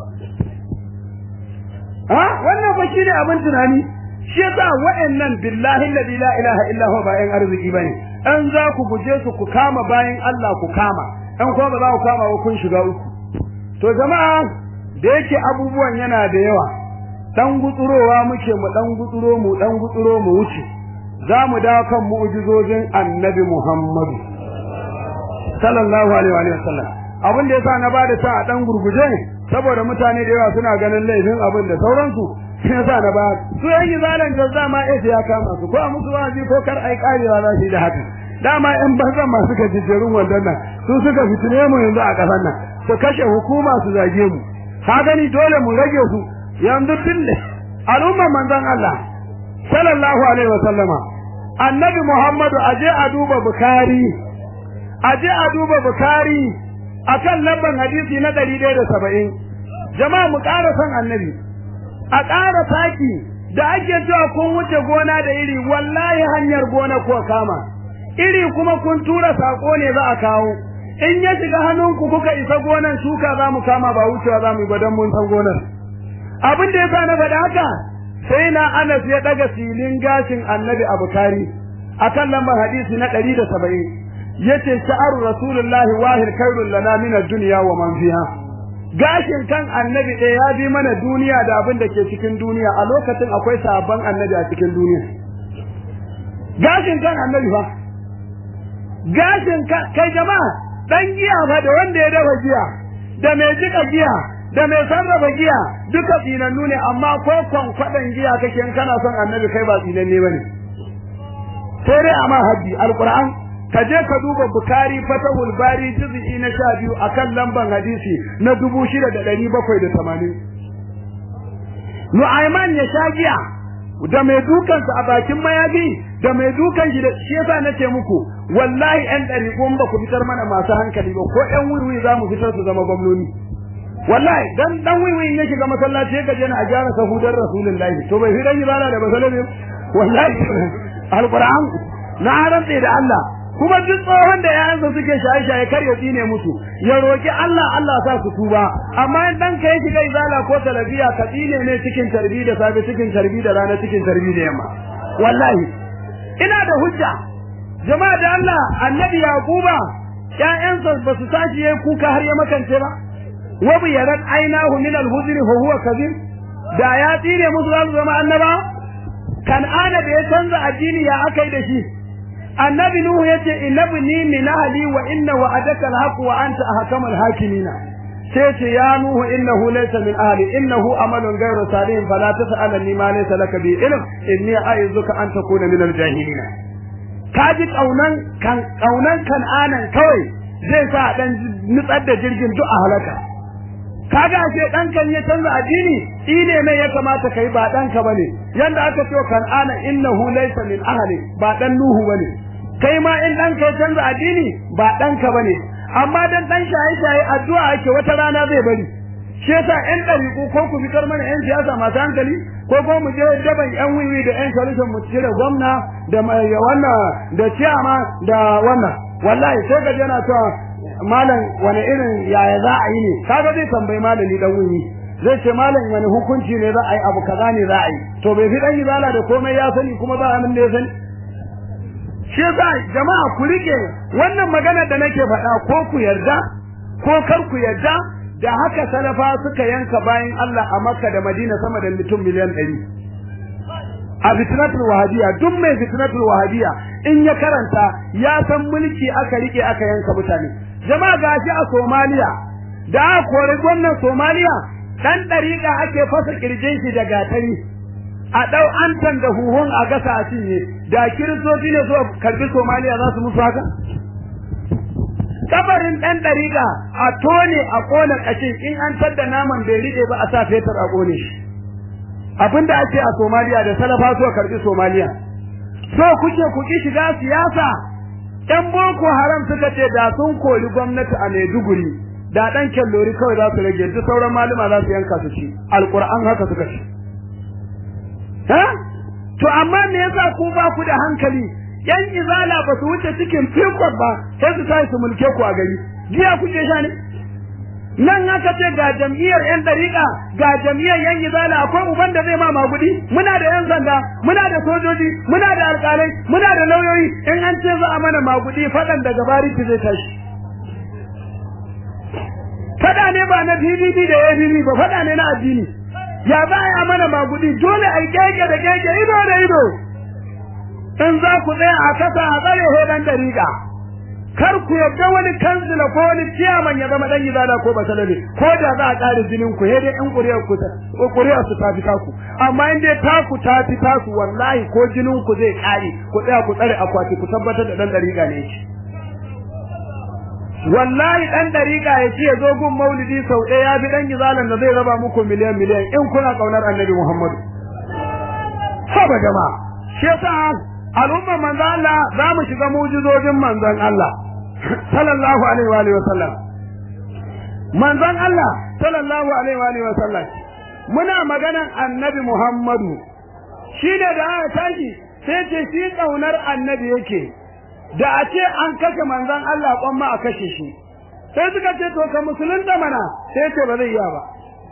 ha wannan ba shine abin tunani shi yasa wa'annan billahi alladhi la ilaha illa huwa bayan arziki bane an za ku guje su ku kama bayan Allah ku kama an kuma ba za ku kama ba kun shiga uku to jama'a da yake abubuwan yana da yawa dan gutsurowa muke mu dan gutsuro mu dan gutsuro mu wuce za mu dawo kan mu'jizojin annabi Muhammadu sallallahu alaihi wa sallam abin da yasa na bada sa a dan gurguje saboda mutane da yawa suna ganin laifin abin da sauransu sai yasa na ba su yan zalan jazza ma eh ya kama su ko a musu wazi ko kar ai karewa za su da haka dama yan bazan masu gajejjerun wannan nan su suka fitine mu yanzu a kasan nan su kashe hukuma su zage mu ka gani dole mu rage su yanzu tun al'umman manzon Allah sallallahu alaihi wa sallama annabi Muhammadu aje a duba Bukhari aje a duba Bukhari akan lamban hadisi na 170 jama'a mu ƙara son annabi a ƙara saki da ake cewa kun wuce gona da iri wallahi hanyar gona ko kama iri kuma kun tura sako ne za a kawo in ya shiga hannunku kuka isa gonan shuka za mu kama ba wucewa za mu yi don mun san gonar abin da yasa na faɗa haka sai na Anas ya daga silin gashin Annabi a Bukhari akan lambar hadisi na 170 yace sha'aru rasulullahi wahir khairul lana min ad-dunya wa man fiha gashin kan Annabi ɗaya ya bi mana duniya da abin da ke cikin duniya a lokacin akwai sabon Annabi a cikin duniya gashin kan annabi fa gashin kan kai jama'a dan giya fa da wanda ya dafa giya da mai jika giya da mai sarrafa giya duka tsinannu ne amma ko kwankwaɗan giya kake in kana son annabi kai ba tsinanne bane sai dai amma haddi alquran ka je ka duba bukari fatahul bari juz'i na sha biyu akan lamban hadisi na dubu shida da ɗari bakwai da tamanin nu'aiman ya sha giya da mai dukansa a bakin mayafi da mai dukan shi da shi yasa nace muku wallahi ɗan ɗari ba ku fitar mana masu hankali ba ko ɗan wuri za mu fitar su zama gwamnoni wallahi dan dan wiwi ya shiga masallaci ya gaje na a gyara sahudar rasulullahi to bai fi dan ibada da masallaci wallahi alquran na rantse da Allah kuma duk tsohon da yayansa suke shaye-shaye kar ya tsine musu ya roki Allah Allah sa su tuba amma in dan ka shiga izala ko talabiya ka tsine ne cikin tarbi da safe cikin tarbi da rana cikin tarbi da yamma wallahi ina da hujja jama'a da Allah annabi yaquba ƴaƴansa ba su tashi yayi kuka har ya makance ba wa bi yarat ainahu min al-huzri fa huwa kadhib da ya tsine musu za su zama annaba kan'ana da ya canza addini ya akai da shi annabi nuhu yace innabni min ahli wa inna wa'adaka alhaq wa anta ahkamul hakimina sai ce ya nuhu innahu laysa min ahli innahu amalun ghayru salih fala tas'alni ma laysa laka bi ilm inni a'izuka an takuna min aljahilina kaji kaunan kan kaunan kan'anan kawai zai sa dan nutsar da jirgin duk a halaka kaga ashe dan kan ya canza addini ine ne ya kamata kai ba dan ka bane yanda aka ce kan'ana innahu laysa min ahli ba dan nuhu bane kai ma in dan kai canza addini ba dan ka bane amma dan dan shaye shaye addu'a ake wata rana zai bari shi yasa ƴan ɗariƙu ko ku fitar mana ƴan siyasa masu hankali ko ko mu je daban ƴan wiwi da ƴan solution mu cire gwamna da wannan da ciyama da wannan wallahi sai ga yana cewa malam wani irin yaya za a yi ne kaga zai tambayi malami dan wiwi zai ce malam wani hukunci ne za a yi abu kaza ne za a yi to bai fi dan izala da komai ya sani kuma ba abin da ya sani shi yasa jama'a ku rike wannan magana da nake faɗa ko ku yarda ko kar ku yarda da haka salafa suka yanka bayan Allah a Makka da Madina sama da mutum miliyan ɗari a fitnatul wahabiya duk mai fitnatul wahabiya in ya karanta ya san mulki aka rike aka yanka mutane jama'a gashi a Somalia da aka kori gwamnan Somalia dan dariƙa ake fasa kirjin shi da gatari a dau antan da huhun a gasa a cinye da kiristoci ne so karbi Somalia za su musu haka kabarin dan dariƙa a tone a kona kashin in an tadda naman bai rike ba a sa fetur a kone shi abinda ake a Somalia da salafa so karbi Somalia so kuke ku ki shiga siyasa ɗan boko haram suka ce da sun kori gwamnati a Maiduguri da dan kellori kawai za su rage duk sauran malama za su yanka su ci alquran haka suka ce ha to amma me yasa ku ba ku da hankali yan izala ba su wuce cikin fikon ba sai su tashi su mulke ku a gari giya kuke sha ne nan aka ce ga jam'iyyar yan dariƙa ga jam'iyyar yan izala akwai uban da zai ma magudi muna da yan sanda muna da sojoji muna da alƙalai muna da lauyoyi in an ce za a mana magudi faɗan daga bariki zai tashi faɗa ne ba na PDP da APP ba faɗa ne na addini ya za a mana magudi dole a keke da keke ido da ido in za ku tsaya a kasa a tsare hodan dariƙa kar ku yadda wani kansila ko wani ciyaman ya zama dan izala ko basalabe ko da za a ƙare jinin ku dai in ƙuriyar ku ta ƙuriyar su ta fi taku amma in dai taku ta fi taku wallahi ko jinin ku zai ƙare ku tsaya ku tsare akwati ku tabbatar da dan dariƙa ne shi wallahi dan dariƙa ya ce zo gun maulidi sau ɗaya ya fi dan izalan da zai raba muku miliyan miliyan in kuna ƙaunar annabi Muhammadu haba jama'a shi yasa al'ummar manzon Allah za mu shiga mujizojin manzon Allah sallallahu alaihi wa alihi wa sallam manzon Allah sallallahu alaihi wa alihi wa sallam muna maganan annabi Muhammadu shi ne da aka tashi sai ce shi kaunar annabi yake da a ce an kashe manzon Allah kwamma a kashe shi sai suka ce to ka musulunta mana sai ce ba zai iya ba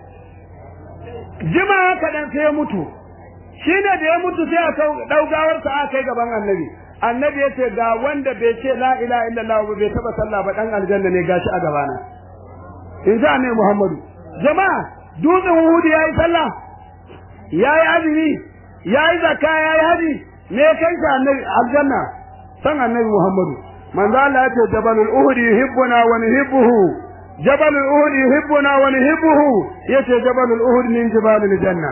jima kaɗan sai ya mutu shi ne da ya mutu sai a ɗaugawarsa a kai gaban annabi annabi ya ce ga wanda bai ce la ilaha illallah ba bai taba sallah ba dan aljanna ne gashi a gabana in ji annabi muhammadu jama'a dutsen hudu yayi sallah yayi azumi yayi zakka yayi haji me kai ka annabi aljanna san annabi Muhammadu manzo Allah ya ce jabalul uhud yuhibbuna wa nuhibbuhu jabalul uhud yuhibbuna wa nuhibbuhu yace jabalul uhud min jibalil janna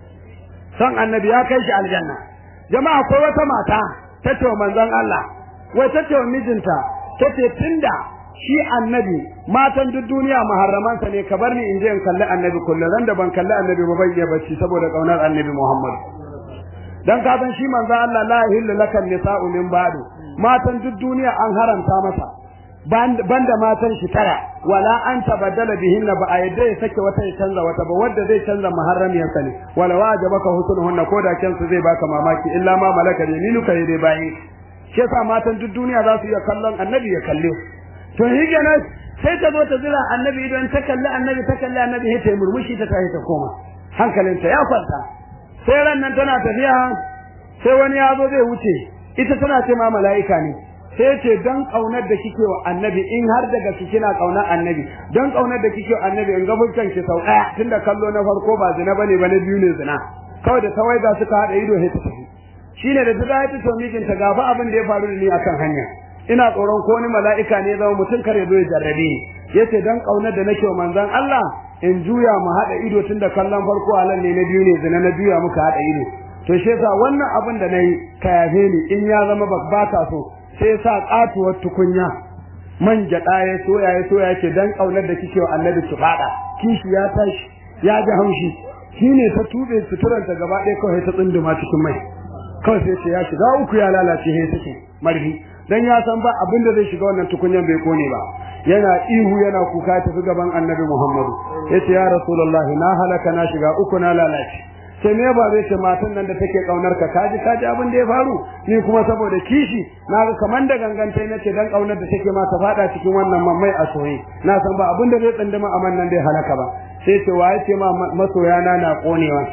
san annabi ya kai shi aljanna jama'a akwai wata mata ta ce wa manzon Allah wai ta ce wa mijinta ta ce tunda shi annabi matan duk duniya muharramansa ne ka bar ni in je in kalli annabi kullum ran da ban kalli annabi ba ban iya bacci saboda kaunar annabi Muhammad dan ka san shi manzo Allah la yahillu lakan nisa'u min ba'du matan duk duniya an haramta masa banda matan shi tara wala an tabaddala bihin ba a yadda ya sake wata ya canza wata ba wanda zai canza muharramiyarsa ne wala wajabaka husnuhunna ko da kansu zai baka mamaki illa ma malaka yaminuka dai bayin shi yasa matan duk duniya za su iya kallon annabi ya kalle to shi kenan sai ta zo ta zira annabi idan ta kalli annabi ta kalli annabi sai ta yi murmushi ta tashi ta koma hankalinta ya kwanta sai ran nan tana tafiya sai wani ya zo zai wuce ita tana ce ma mala'ika ne sai ce dan kaunar da kike wa annabi in har daga kike na kaunar annabi dan kaunar da kike wa annabi in ga fuskan ki sau daya tunda kallo na farko ba zina bane ba na biyu ne zina kawai da tawai ga suka hada ido sai ta tafi shine da ta ta ce mijinta gafa abin da ya faru da ni akan hanya ina tsoron ko wani mala'ika ne zama mutum kare zo ya jarrabe ni yace dan kaunar da nake wa manzon Allah in juya mu hada ido tunda kallon farko halal ne na biyu ne zina na juya muka hada ido to shi yasa wannan abin da nayi ka yafe ni in ya zama ba ka so sai sa katuwar tukunya man gyaɗa ya soya ya soya yake dan kaunar da kike wa annabi ki fada kishi ya tashi ya ji haushi shine ta tube suturanta gaba ɗaya kawai ta tsunduma cikin mai kawai sai ce ya shiga uku ya lalace sai take marfi dan ya san ba abin da zai shiga wannan tukunyan bai kone ba yana ihu yana kuka tafi gaban annabi Muhammadu yace ya rasulullah na halaka na shiga uku na lalace sai me ba zai ce matan nan da take kaunar ka kaji kaji abin da ya faru ni kuma saboda kishi na ga kaman da gangantai nace dan kaunar da take ma ta fada cikin wannan mamai a soye na san ba abin da zai tsandama a man nan dai halaka ba sai ce wa yace ma masoya na na konewa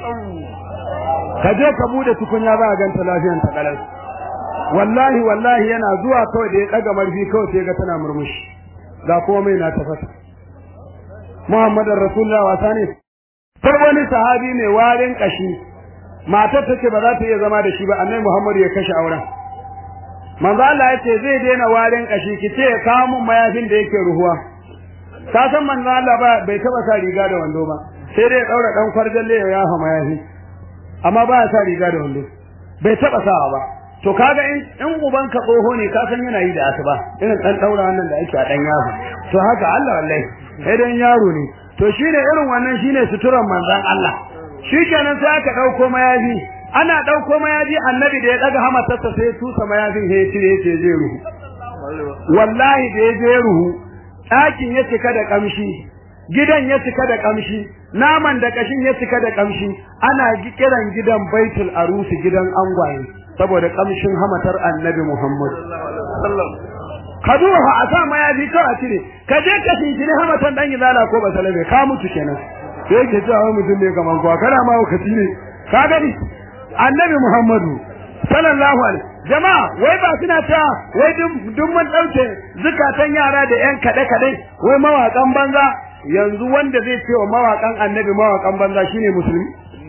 ka je ka bude tukunya za a ganta lafiyan ta kalar wallahi wallahi yana zuwa kawai da ya daga marfi kawai sai ga tana murmushi ga komai na tafasa Muhammadar Rasulullah wasa ne sai wani sahabi mai warin kashi matar take ba za ta iya zama da shi ba annabi Muhammad ya kashe auren manzo Allah ya ce zai daina warin kashi ki ce kawo mun mayafin da yake ruhuwa ka san manzo Allah ba bai taba sa riga da wando ba sai dai ya daura dan kwarjalle ya yafa mayafi amma ba ya sa riga da wando bai taba sawa ba to kaga in in uban ka tsoho ne ka san yana yi da asuba irin dan daura wannan da ake a dan yaro to haka Allah wallahi sai dan yaro ne to shine irin wannan shine suturan manzon Allah shikenan sai aka dauko mayafi ana dauko mayafi annabi da ya daga hamatarsa sai tusa mayafin sai ya cire yace zai ruhu wallahi da ya je ruhu ɗakin ya cika da kamshi gidan ya cika da kamshi naman da kashin ya cika da kamshi ana kiran gidan baitul arusi gidan angwaye saboda kamshin hamatar annabi Muhammad kaduha a sa mayafi kar a cire ka je ka shinkiri hamatan dan izala ko ba salabe ka mutu kenan sai ke cewa wai mutum ne kaman kwa kana ma wakati ne ka gani annabi Muhammadu sallallahu alaihi jama'a wai ba suna ta wai duk mun dauke zukatan yara da yan kade kade wai mawakan banza yanzu wanda zai ce wa mawakan annabi mawakan banza shine musulmi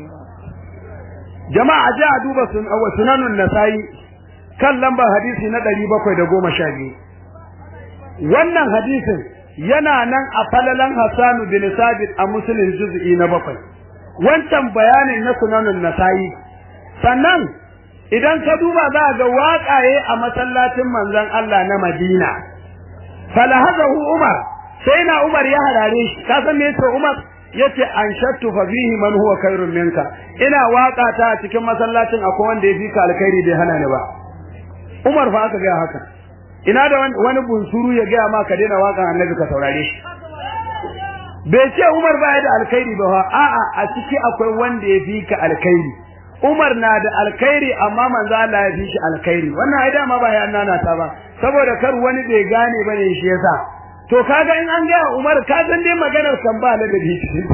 jama'a je a duba sunanun nasai kan lambar hadisi na 712 wannan hadisin yana nan a falalan Hassanu bin Sabit a Muslim juz'i na bakwai wancan bayanin na sunanun nasai sannan idan ka duba za ga waƙaye a masallacin manzon Allah na Madina falahazahu Umar sai na Umar ya harare shi ka san me yake Umar yace an shattu fa fihi man huwa khairun minka ina waka ta a cikin masallacin akwai wanda ya fi ka alkhairi bai hana ni ba Umar fa aka ga haka ina da wani bunsuru ya ga ma ka daina wakan annabi ka saurare shi bai ce Umar ba ya da alkhairi ba a'a a ciki akwai wanda ya fi ka alkhairi Umar na da alkhairi amma manzo Allah ya fi shi alkhairi wannan ai dama ba ya annana ta ba saboda kar wani bai gane bane shi yasa to kaga in an ga Umar ka san dai maganar kan ba da dabi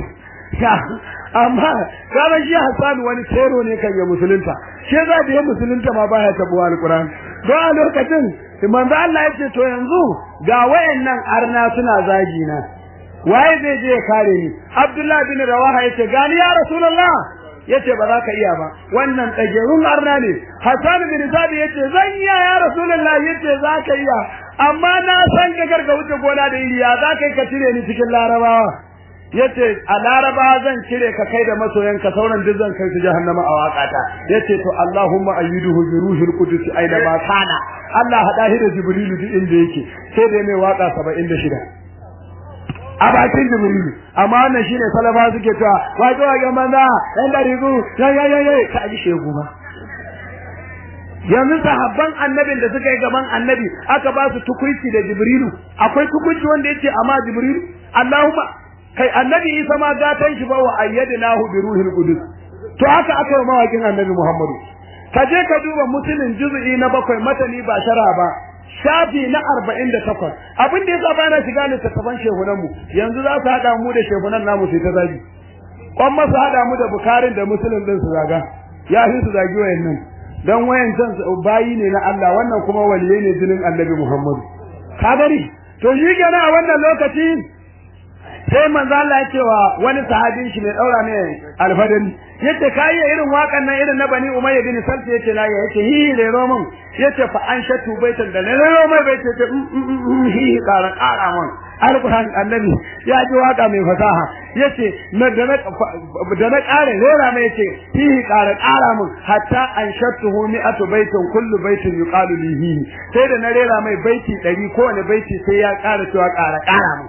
amma kaga shi Hassan wani tero ne kan ya musulunta shi za da ya musulunta ma baya tabuwa alquran don a lokacin manzo Allah ya ce to yanzu ga wayannan arna suna zagi na waye zai je ya kare ni Abdullah bin Rawaha yace gani ya Rasulullah yace ba za ka iya ba wannan tsagerun arna ne Hassan bin Sabi yace zan iya ya Rasulullahi yace za ka iya amma na san ka garga wuce gona da iriya za ka yi ka cire ni cikin larabawa yace a laraba zan cire ka kai da masoyan ka sauran duk zan kai su jahannama a wakata yace to Allahumma ayyiduhu bi ruhil qudus aina ma kana Allah hada shi da jibrilu duk inda yake sai da mai waka 76 a bakin jibrilu amma wannan shine salafa suke cewa wai to ga manza dan da rigu ya ya ya ka ji shegu ba yanzu sahabban annabin da suka yi gaban annabi aka ba su tukuici da jibrilu akwai tukuici wanda yace amma jibrilu Allahumma kai annabi Isa ma gatan shi ba wa ayyadnahu bi ruhil qudus to haka aka yi mawakin annabi Muhammadu ka je ka duba musulun juz'i na bakwai matani ba shara ba shafi na arba'in da takwas abin da yasa bana shiga littattafan shehunan mu yanzu za su haɗa mu da shehunan namu sai ta zagi kwan masu haɗa mu da bukarin da musulun din su zaga ya fi su zagi wayannan dan wayancan bayi ne na Allah wannan kuma waliyai ne jinin annabi Muhammadu ka gani to shi kenan a wannan lokaci sai manzo Allah ya cewa wani sahabin shi mai daura ne alfadari yace kai irin wakan nan irin na bani umayya bin salti yace na ya yace hi le roman yace fa an shatu baitan da le romai bai ce hi kara kara man alquran annabi ya ji waka mai fasaha yace na da na da na kare rera mai yace hi kara kara man hatta an shatuhu mi'atu baitin kullu baitin yuqalu lihi sai da na rera mai baiti 100 kowane baiti sai ya kara cewa kara kara man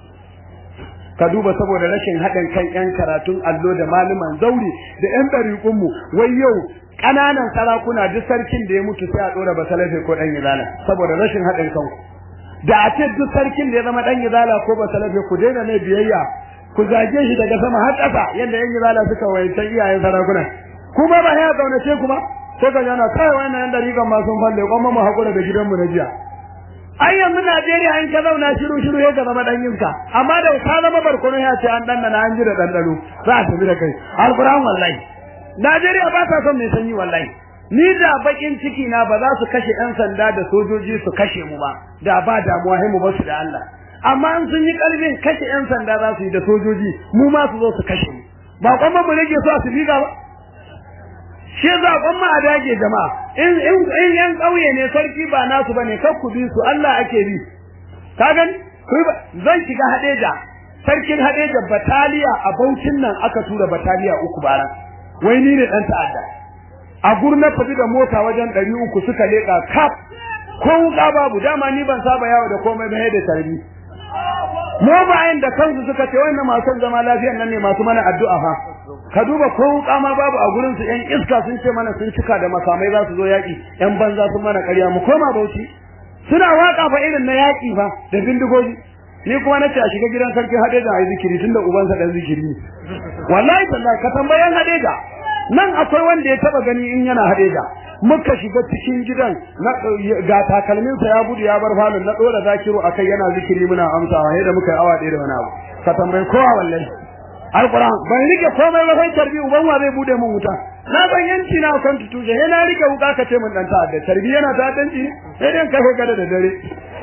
ka duba saboda rashin haɗin kan ƴan karatun allo da malaman zauri da ƴan ɗariƙunmu wai yau ƙananan sarakuna duk sarkin da ya mutu sai a ɗora ba salafe ko ɗan izala saboda rashin haɗin kanku da a ce duk sarkin da ya zama ɗan izala ko ba salafe ku daina mai biyayya ku zage shi daga sama har ƙasa yadda ƴan izala suka wayancan iyayen sarakuna kuma ba ya kaunace ku ba sai ka jana kai wannan ƴan ɗariƙan ma sun falle kuma mu haƙura da gidanmu na jiya ai yanzu Najeriya in ka zauna shiru shiru ya ka zama dan yinka amma da ka zama barkono ya ce an danna an ji da dandano za a tafi da kai alquran wallahi Najeriya ba ta son mai sanyi wallahi ni da bakin ciki na ba za su kashe yan sanda da sojoji su kashe mu ba da ba damuwa mu ba su da Allah amma in sun yi karfin kashe yan sanda za su yi da sojoji mu ma su zo su kashe mu ba kuma mu rage su a su biga ba shi zaɓen ma a dage jama'a in in in yan ƙauye ne sarki ba nasu bane kar ku bi su Allah ake bi ka gani zan shiga hadeja sarkin hadeja bataliya a Bauchin nan aka tura bataliya uku bara wai ni ne dan ta'adda a gurna tafi da mota wajen ɗari uku suka leƙa kaf ko wuka babu dama ni ban saba yawo da komai ba da tarbi mu bayan da kansu suka ce wannan masu zama lafiyan nan ne masu mana addu'a fa ka duba ko wuka ma babu a gurin su yan iska sun ce mana sun cika da makamai za su zo yaki yan banza sun mana ƙarya mu koma bauchi suna waka fa irin na yaki fa da bindigogi ni kuma nace a shiga gidan sarki Hadeja ayi zikiri tunda ubansa dan zikiri ne wallahi wallahi ka tambayan Hadeja nan akwai wanda ya taba gani in yana Hadeja muka shiga cikin gidan na ga takalmin sa ya gudu ya bar falon na dora zakiru akai yana zikiri muna amsawa sai da muka yi awa ɗaya da wani abu ka tambayi kowa wallahi alquran ban rike komai ba sai tarbi uban wa zai bude mun wuta na ban yanci na kan tutuje sai na rike wuka ka ce mun dan ta'adda tarbi yana ta'addanci sai dai kai kada da dare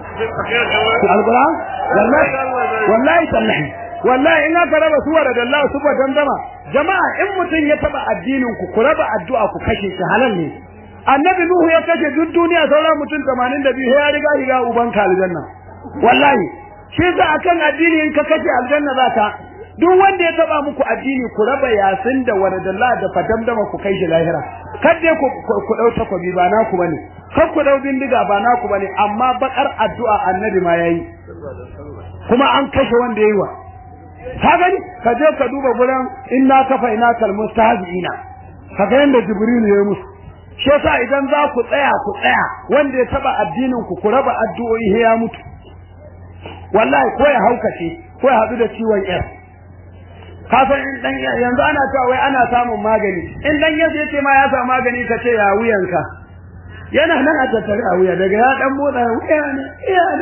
alquran wallahi wallahi tallahi wallahi in aka raba suwar da Allah su ba dandama jama'a in mutun ya taba addinin ku ku raba addu'a ku kashe shi halal ne annabi nuhu ya kashe duk duniya sauran mutum 82 ya riga riga uban ka aljanna wallahi shi za akan addini in ka kashe aljanna za ka duk wanda ya taba muku addini ku raba yasin da waradallah da fadamdama ku kai shi lahira kadde ku ku dau takobi ba naku bane kar ku dau bindiga ba naku bane amma bakar addu'a annabi ma yayi kuma an kashe wanda yayi wa ka gani ka je ka duba gurin inna kafa ina kal mustahziina ka ga yanda jibril ya musu shi yasa idan za ku tsaya ku tsaya wanda ya taba addinin ku ku raba addu'o'i ya mutu wallahi ko ya haukace ko ya hadu da ciwon yar kafin in dan yanzu ana cewa wai ana samun magani in dan yace yace ma ya samu magani ka ce ya wuyanka yana nan a tattare a wuya daga ya dan motsa wuya ne iya ne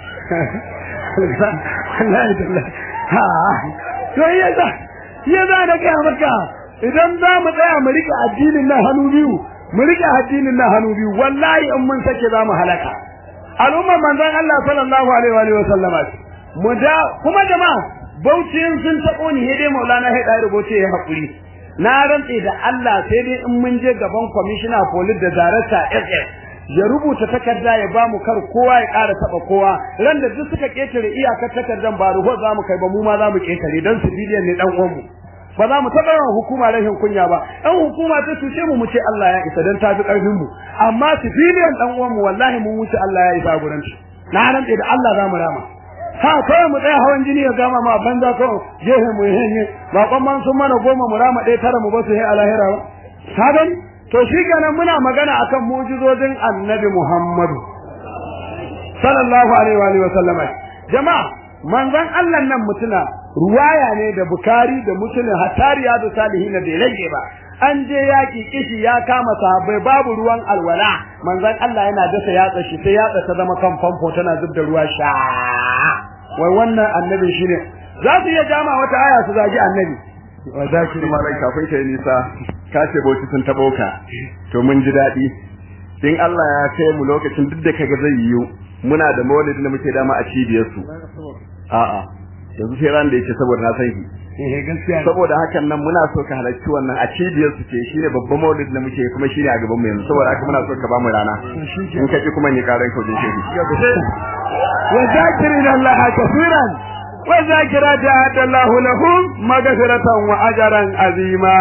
wallahi tallahi ha to yaza yaza da kai maka idan za mu tsaya mu rike addinin nan hannu biyu mu rike addinin nan hannu biyu wallahi in mun sake za mu halaka al'ummar manzon Allah sallallahu alaihi wa sallama mu da kuma jama'a bauchi sun tabo ni dai maulana ya da rubuce ya hakuri na rantse da Allah sai dai in mun je gaban commissioner police da director SS ya rubuta takarda ya bamu kar kowa ya ƙara taba kowa ran da duk suka ketare iyakar takardan ba ruho za mu kai ba mu ma za mu ketare dan civilian ne dan uwanmu ba za mu taɓa yawan hukuma rashin kunya ba ɗan hukuma ta cuce mu mu ce Allah ya isa dan tafi ƙarfin mu amma civilian dan uwanmu wallahi mun wuce Allah ya isa gurin shi na rantse da Allah za mu rama ha kawai mu tsaya hawan jini ya gama ma banza ko jehe mu henye ba kwamman sun mana goma mu rama ɗaya tara mu ba su he alahira ba ka gani to shi kenan muna magana akan mu'jizojin annabi Muhammadu sallallahu alaihi wa sallam jama'a manzon Allah nan mutuna ruwaya ne da bukari da muslim hatariya da salihin bai rage ba an je yaki kishi ya kama sahabbai babu ruwan alwala manzon Allah yana dasa yatsa shi sai yatsa ta zama kan famfo tana zub da ruwa sha wai wannan annabi shine za su iya jama wata aya su zagi annabi wa zakir malai kafin kai nisa ka ce bauchi sun tabo ka to mun ji dadi in Allah ya kai mu lokacin duk da kaga zai yiwu muna da maulidi da muke dama a cibiyar su a'a yanzu sai ran da yake saboda na san shi eh gaskiya saboda hakan nan muna so ka halarci wannan a cibiyar su ce shine babban maulid da muke kuma shine a gaban mu yanzu saboda haka muna so ka ba mu rana in ka ji kuma ni karan ka wajen shehi wa zakirin Allah kafiran wa zakirati adallahu lahum maghfiratan wa ajran azima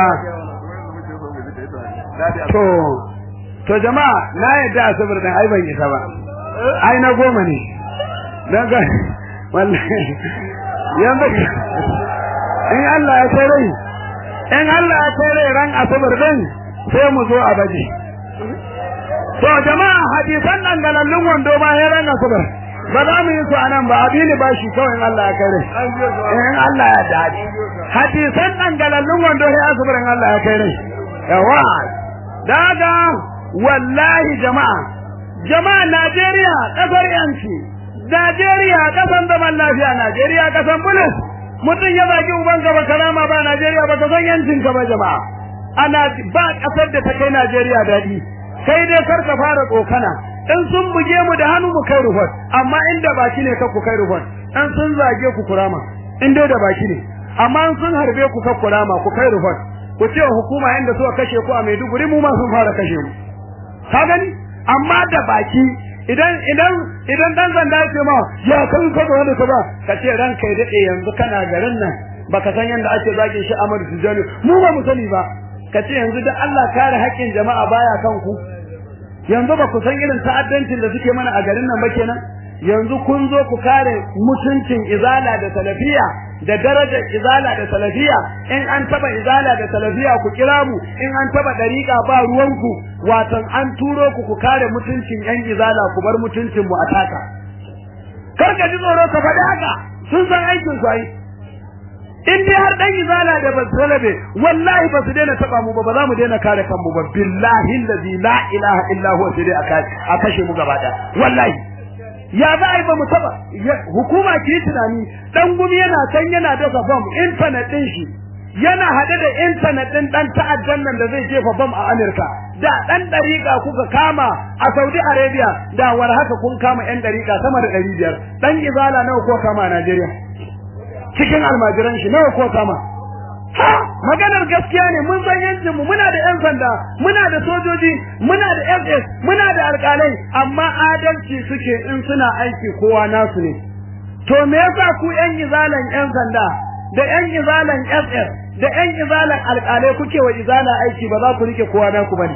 to to jama'a na yadda asabar dan ai ban isa ba ai na goma ne dan ga wallahi yanzu in Allah ya kai rai in Allah ya kai rai ran asabar din sai mu zo a baje to jama'a hadisan nan galallun wando ba ya ran asabar ba za mu yi su anan ba abini ba shi kawai in Allah ya kai rai in Allah ya dace hadisan nan galallun wando sai asabar in Allah ya kai rai yawa daga wallahi jama'a jama'a Najeriya kasar yanci Najeriya kasan zaman lafiya Najeriya kasan bulus mutum ya zagi uban gaba karama ba Najeriya ba ka san yancin ka ba jama'a ana ba kasar da ta kai Najeriya dadi kai dai kar ka fara tsokana in sun buge mu da hannu mu kai rufot amma inda baki ne ka ku kai rufot in sun zage ku kurama in dai da baki ne amma in sun harbe ku ka kurama ku kai rufot ku ce hukuma inda suka kashe ku a Maiduguri mu ma sun fara kashe mu ka gani amma da baki idan idan idan dan zanda ya ce ma ya kan ka ga wanda ka ba ka ce ranka ya dade yanzu kana garin nan baka san yanda ake zage shi Ahmad Tijani mu ba mu sani ba ka ce yanzu da Allah kare haƙƙin jama'a baya kan ku yanzu ba ku san irin ta'addancin da suke mana a garin nan ba kenan yanzu kun zo ku kare mutuncin izala da salafiya da darajar izala da salafiya in an taba izala da salafiya ku kira mu in an taba dariƙa ba ruwanku watan an turo ku ku kare mutuncin yan izala ku bar mutuncin mu a taka kar ka ji tsoro ka faɗi haka sun san aikin su ai in dai har dan izala da ba salabe wallahi ba su daina taba mu ba ba za mu daina kare kanmu ba billahi allazi la ilaha illa huwa sai dai a kashe mu gaba ɗaya wallahi ya za a yi ba mu taba hukuma ki tunani dan gumi yana can yana dasa bom internet din shi yana hade da internet din dan ta'addan nan da zai jefa bom a Amerika da dan dariƙa kuka kama a Saudi Arabia da war haka kun kama yan dariƙa sama da 500 dan izala nawa ko kama a Najeriya cikin almajiran shi nawa ko kama ha maganar gaskiya ne mun san yancin mu muna da yan sanda muna da sojoji muna da SS muna da alƙalai amma adalci suke in suna aiki kowa nasu ne to me yasa ku yan izalan yan sanda da yan izalan SS da yan izalan alƙalai kuke wa izala aiki ba za ku rike kowa naku bane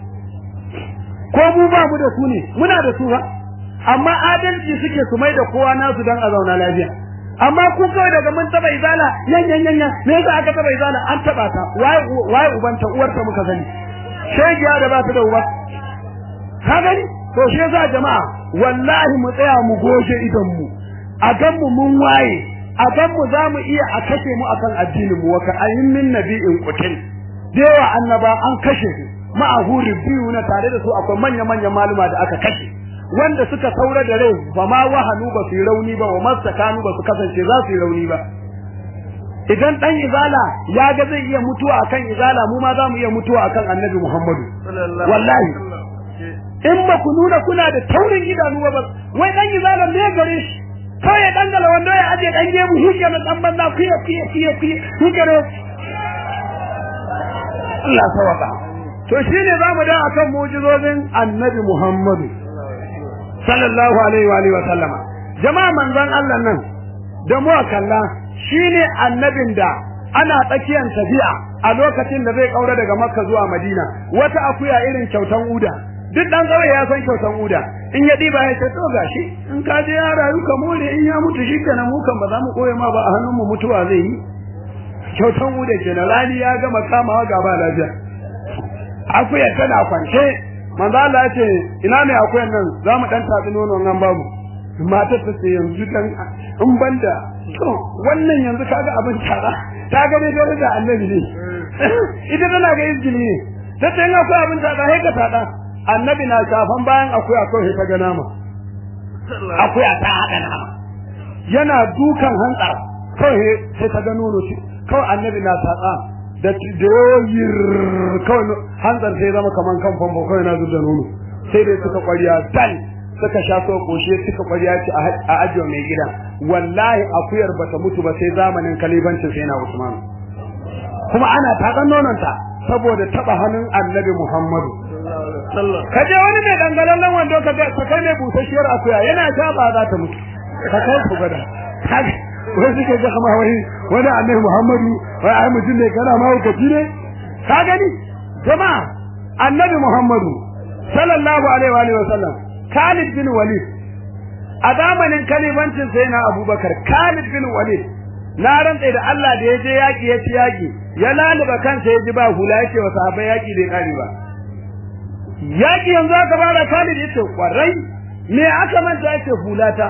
ko mu ba mu da su ne muna da su ba amma adalci suke su mai da kowa nasu dan a zauna lafiya amma ku kawai daga mun taba izala yan yan yan me yasa aka taba izala an taba ta waye waye ubanta uwarta muka sani shegiya da ba ta da uba ka gani to shi yasa jama'a wallahi mu tsaya mu goje idan mu a gan mu mun waye a gan mu za mu iya a kashe mu akan addinin mu waka ayin min nabi'in qutil dewa annaba an kashe su ma'ahu biyu na tare da su akwai manya manyan maluma da aka kashe wanda suka saura da rai ba ma wahanu ba su yi rauni ba wa masakanu ba su kasance za su yi rauni ba idan dan izala ya ga zai iya mutuwa akan izala mu ma za mu iya mutuwa akan annabi Muhammadu wallahi in ba ku nuna kuna da taurin idanu ba wai dan izala me gare shi kawai ya dangala wanda ya aje dan gemu shi ke dan banza kuya kuya kuya kuya shi ke Allah sawaka to shine zamu da akan mu'jizozin annabi Muhammadu sallallahu alaihi wa alihi wa sallama jama'a manzon Allah nan da mu kalla shine annabin da ana tsakiyar tafiya a lokacin da zai kaura daga Makka zuwa Madina wata akuya irin kyautan uda duk dan kawai ya san kyautan uda in ya diba ya ce to gashi in ka je ya rayu ka more in ya mutu shi kenan mu kan ba za mu koye ma ba a hannun mu mutuwa zai yi kyautan uda kenan rani ya gama kamawa gaba lafiya akuya tana kwance manzo Allah ya ce ina ne akuyan nan za mu dan tatsi nono nan babu matar ta ce yanzu dan in banda to wannan yanzu kaga abin tara ta ga ne dole da annabi ne ita tana ga izgili ne ta ce in akwai abin tara sai ka tada annabi na shafan bayan akwai akwai ta ga nama akwai ta hada nama yana dukan hantsa kawai sai ta ga nono ce kawai annabi na tsatsa da doyir kawai hanzar sai zama kaman kan famfo kawai na zuba nono sai dai suka kwariya dal suka sha so koshe suka kwariya ce a ajiyo mai gida wallahi akuyar bata mutu ba sai zamanin kalibancin sai na Usman kuma ana taɗan nononta saboda taɓa hannun annabi Muhammadu ka je wani mai dangalallen wando ka ga kai mai busasshiyar akuya yana sha ba za ta mutu ka kai ku gada wai suke ga kama wai wani annabi Muhammadu wai ai mutum ne kana ma hukaci ne ka gani jama'a annabi Muhammadu sallallahu alaihi wa alihi wasallam Khalid bin Walid a zamanin kalifancin sai na Abubakar Khalid bin Walid na rantsa da Allah da ya je yaki ya ci yaki ya laluba kansa ya ji ba hula yake wa sahabbai yaki bai kare ba yaki yanzu aka fara Khalid yace kwarai me aka manta yake hulata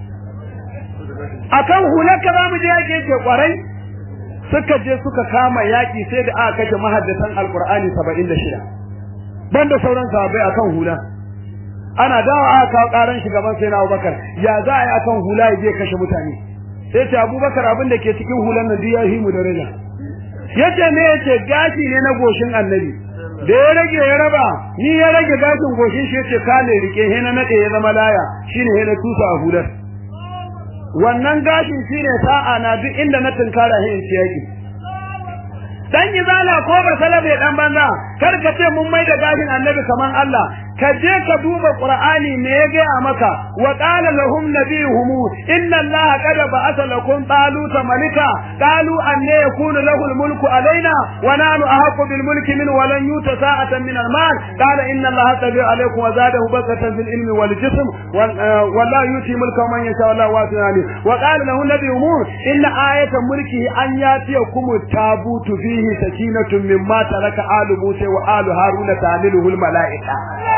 akan hular ka zamu je yaki yake kwarai suka je suka kama yaki sai da aka kashe mahaddatan alqur'ani 76 banda sauran sahabbai akan hula ana dawo aka kawo karan shugaban sai na Abubakar ya za a yi akan hula ya je kashe mutane sai ce Abubakar abin da ke cikin hulan nan ya himu da rena yace me yace gashi ne na goshin annabi da ya rage ya raba ni ya rage gashin goshin shi yace kale rike he na nade ya zama laya shine he na tusa a hular wannan gashin shine sa'a na duk inda na tunkara he in yaki dan izala ko ba salabe dan banza kar ka ce mun mai da gashin annabi kaman Allah ka je ka duba qur'ani me ya gaya maka wa qala lahum nabiyuhum inna allaha qad ba'atha lakum taluta malika qalu anna yakunu lahu almulku alaina wa nahnu ahaqqu bil mulki min wa lan yuta sa'atan min almal qala inna allaha tabi alaykum wa zadahu basatan fil ilmi wal jism wa la yuti mulka man yasha wallahu wasi'un wa qala lahu nabiyuhum inna ayata mulkihi an yatiyakum tabutu fihi sakinatun mimma taraka alu musa wa alu haruna tamiluhu al malaika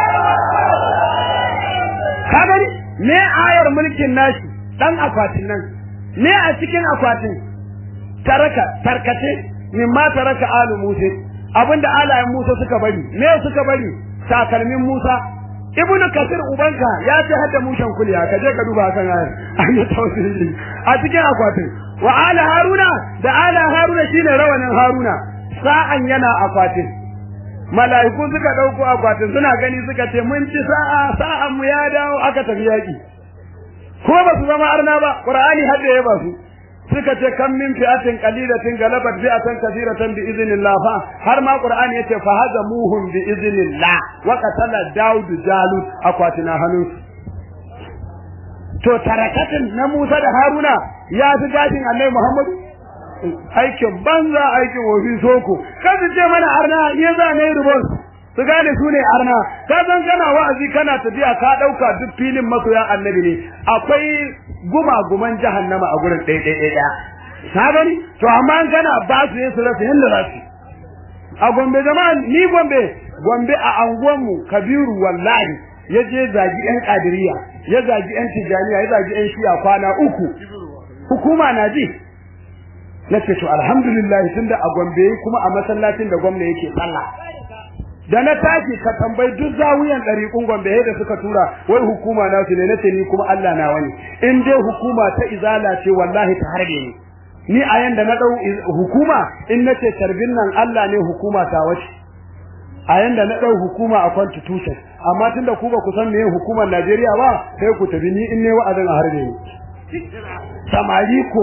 ka gani me ayar mulkin nashi dan akwatin nan me a cikin akwatin taraka tarkace min ma taraka alu musa abinda alayen musa suka bari me suka bari takalmin musa ibnu kasir ubanka ya ce hadda mushan kuliya ka je ka duba kan ayar an yi tawsiri a cikin akwatin wa ala haruna da ala haruna shine rawanin haruna sa'an yana akwatin mala'iku suka dauko akwatin suna gani suka ce mun ci sa'a sa'an mu ya dawo aka tafi yaki ko ba su zama arna ba qur'ani hadda ya ba su suka ce kam min fi'atin qalilatin galabat fi'atan kathiratan bi idhnillah fa har ma qur'ani yace fa hazamuhum bi idhnillah wa qatala daud jalut akwatina hannun to tarakatin na Musa da Haruna ya fi gashin Annabi Muhammadu aikin banza aikin wofi soko kan su ce mana arna ya za ne rubon su gane su ne arna ka san kana wa'azi kana tafiya ka dauka duk filin masoya annabi ne akwai gumaguman jahannama a gurin ɗaya ɗaya ɗaya ka gani to amma an kana ba su yin su rasa yadda za su a gombe jama'a ni gombe gombe a anguwanmu kabiru wallahi ya je zagi yan kadiriya ya zagi yan tijaniya ya zagi yan shiya kwana uku hukuma na ji na ce to alhamdulillah tunda a Gombe kuma a masallacin da gwamna yake sallah da na tashi ka tambayi duk zawiyan ɗariƙun Gombe da suka tura wai hukuma na su ne nace ni kuma Allah na wani in dai hukuma ta izala ce wallahi ta harbe ni ni a yanda na dau hukuma in nace tarbin nan Allah ne hukuma ta wace a yanda na dau hukuma a constitution amma tunda ku ba ku san me hukumar Najeriya ba sai ku tabi ni in ne wa'azin a harbe ni samari ko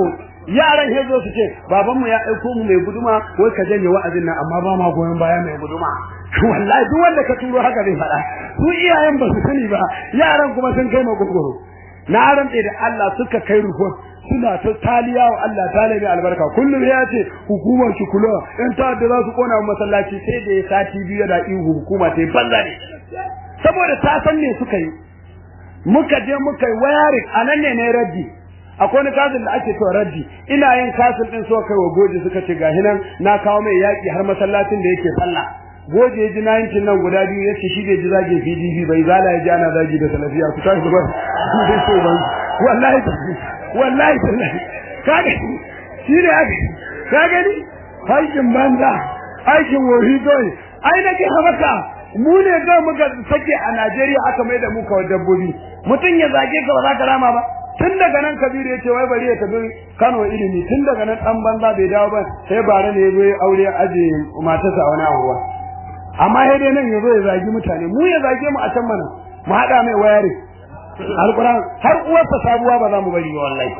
yaran he zo su ce baban mu ya aiko mu mai guduma wai ka janye wa'azin nan amma ba ma goyon baya mai guduma wallahi duk wanda ka turo haka zai faɗa su iyayen ba su sani ba yaran kuma sun kai magogoro na rantse da Allah suka kai report suna ta taliya wa Allah ta mai albarka kullum ya ce hukumar shi kula in ta da za su kona masallaci sai da ya sati biyu da ihu hukuma ta yi banza ne saboda ta san me suka yi muka je muka yi wayarin anan ne ne raddi akwai wani kasin da ake cewa raddi ina yin kasin din so kai wa goje suka ce gahi nan na kawo mai yaki har masallacin da yake sallah goje ya ji na yankin nan guda biyu yace shi bai ji zagin PDP bai zala ya ji ana zagi da salafiya ku tashi ba dai so ban wallahi wallahi wallahi kaga shi ne aka ka gani aikin banza aikin wuri dole ai na ke habaka mu ne ga muka sake a Najeriya aka mai da mu kawai dabbobi mutum ya zage ka ba za ka rama ba tun daga nan kabiru ya ce wai bari ya tafi Kano ilimi tun daga nan dan banza bai dawo ba sai bare ne ya zo ya aure aje matarsa a wani abuwa amma sai dai nan ya zo ya zagi mutane mu ya zage mu a can mana mu haɗa mai wayare alquran har uwarsa sabuwa ba za mu bari wallahi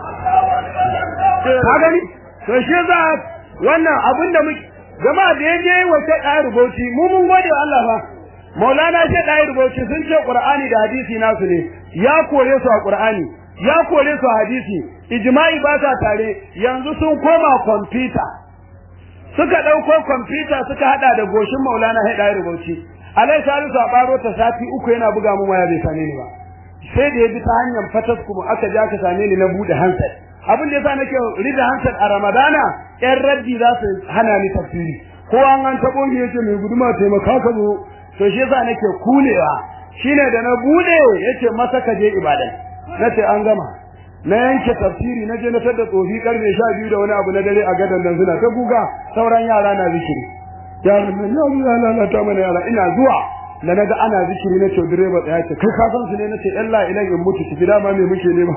ka gani to shi za wannan abin da muke jama'a da yaje wace ɗaya rubuci mu mun gode wa Allah fa Maulana ce ɗaya rubuci sun ce Qur'ani da hadisi nasu ne ya kore su a Qur'ani ya kore su a hadisi ijma'i ba ta tare yanzu sun koma kwamfuta suka ɗauko kwamfuta suka haɗa da goshin Maulana sai ɗaya rubuci Alai Salisu a ɓaro ta sati uku yana buga mun waya bai same ni ba sai da ya bi ta hanyar fatas kuma aka ja ka same ni na buɗe handset abin da yasa nake rida handset a Ramadana ƴan raddi za su hana ni tafsiri ko an an taɓo ni yace mai guduma taimaka ka zo to shi yasa nake kulewa shine da na bude yace masa ka je ibadan nace an gama na yanke tafsiri na je na tada tsofi karfe 12 da wani abu na dare a gadan nan suna ta guga sauran yara na zikiri yaran nan ya zuwa lalata mana yara ina zuwa da naga ana zikiri na ce direba tsaya ce kai ka san su ne nace Allah ina in mutu ki gida ma me muke nema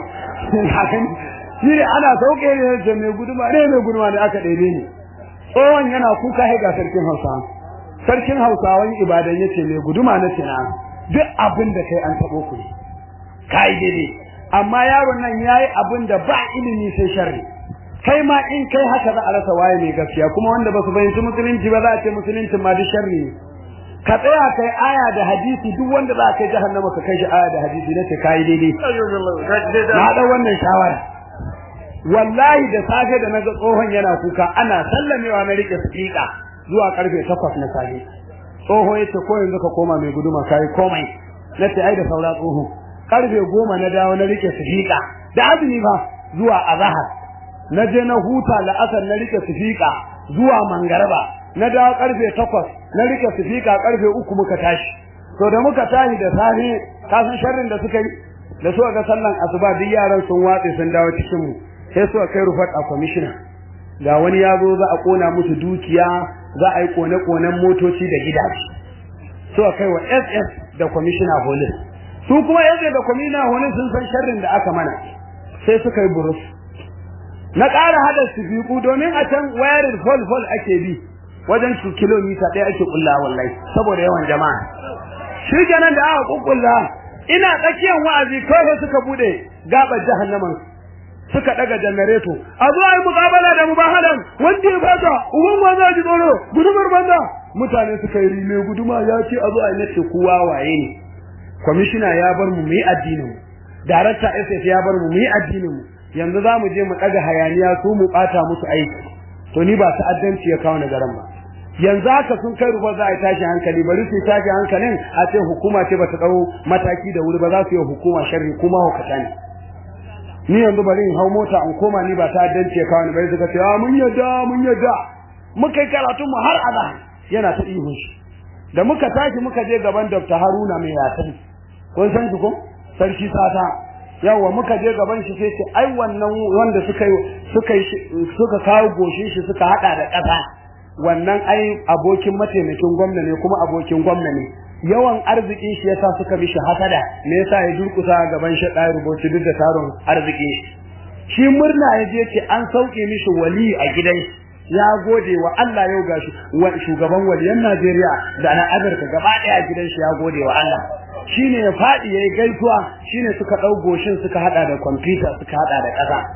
shi ne ana sauke ne ce mai guduma ne mai guduma ne aka ɗebe ni tsohon yana kuka ga sarkin Hausa sarkin Hausawan ibadan yace mai guduma na ce na duk abin da kai an tabo ku ne kai daidai amma yaron nan yayi abin da ba ilimi sai sharri kai ma in kai haka za a rasa waye mai gaskiya kuma wanda ba su fahimci musulunci ba za a ce musulunci ma duk sharri ne ka tsaya kai aya da hadisi duk wanda za ka kai jahannama ka kai shi aya da hadisi na ce kai daidai na da wannan shawara wallahi da safe da naga tsohon yana kuka ana sallamewa na rike speaker zuwa karfe 8 na safe tsoho yace ko yanzu ka koma mai guduma kai komai nace ai da saura tsoho karfe 10 na dawo na rike speaker da azumi ba zuwa azhar na je na huta la'asar na rike speaker zuwa mangaraba na dawo karfe 8 na rike speaker karfe 3 muka tashi to da muka tashi da safe ka san sharrin da suka yi da suka ga sallan asuba duk yaran sun watse sun dawo cikin mu sai suka kai rufat a commissioner ga wani ya zo za a kona musu dukiya za a yi kone-konen motoci da gidaje suka kai wa SS da commissioner police su kuma SS da commissioner police sun san sharrin da aka mana sai suka yi burus na ƙara hada su fiku domin a can wayarin fol fol ake bi wajen su kilomita ɗaya ake kulla wallahi saboda yawan jama'a shi kenan da aka kukkulla ina tsakiyar wa'azi kawai suka bude gabar jahannaman suka daga janareto a zo ai mukabala da mubahalan wanda ya fata uban ma za ji tsoro gudumar banza mutane suka yi rime guduma ya ce a zo ai nace kowa waye ne kwamishina ya bar mu mu yi addinin mu darakta SS ya bar mu mu yi addinin mu yanzu za mu je mu daga hayaniya su mu bata musu aiki to ni ba ta'addanci ya kawo garan ba yanzu haka sun kai ruwa za a tashi hankali bari su tashi hankalin a ce hukuma ce ba ta dau mataki da wuri ba za su yi hukuma sharri kuma hukata ne ni yanzu bari in hau mota in koma ni ba ta dance ka ni bai suka ce ah mun yadda mun yadda muka yi karatu mu har azan yana ta ihun shi da muka tashi muka je gaban Dr. Haruna mai yasin kun san shi ko sarki sata yawa muka je gaban shi sai ce ai wannan wanda suka yi suka suka kawo goshin shi suka hada da kasa wannan ai abokin mataimakin gwamna ne kuma abokin gwamna ne yawan arzikin shi yasa suka mishi hasada me yasa ya durkusa gaban shi da rubuci duk da taron arziki shi murna ya je ce an sauke mishi wali a gidan ya gode wa Allah yau gashi shugaban waliyan Najeriya da na Amurka gaba daya a gidan shi ya gode wa Allah shine ya fadi yayi gaisuwa shine suka dau goshin suka hada da computer suka hada da kasa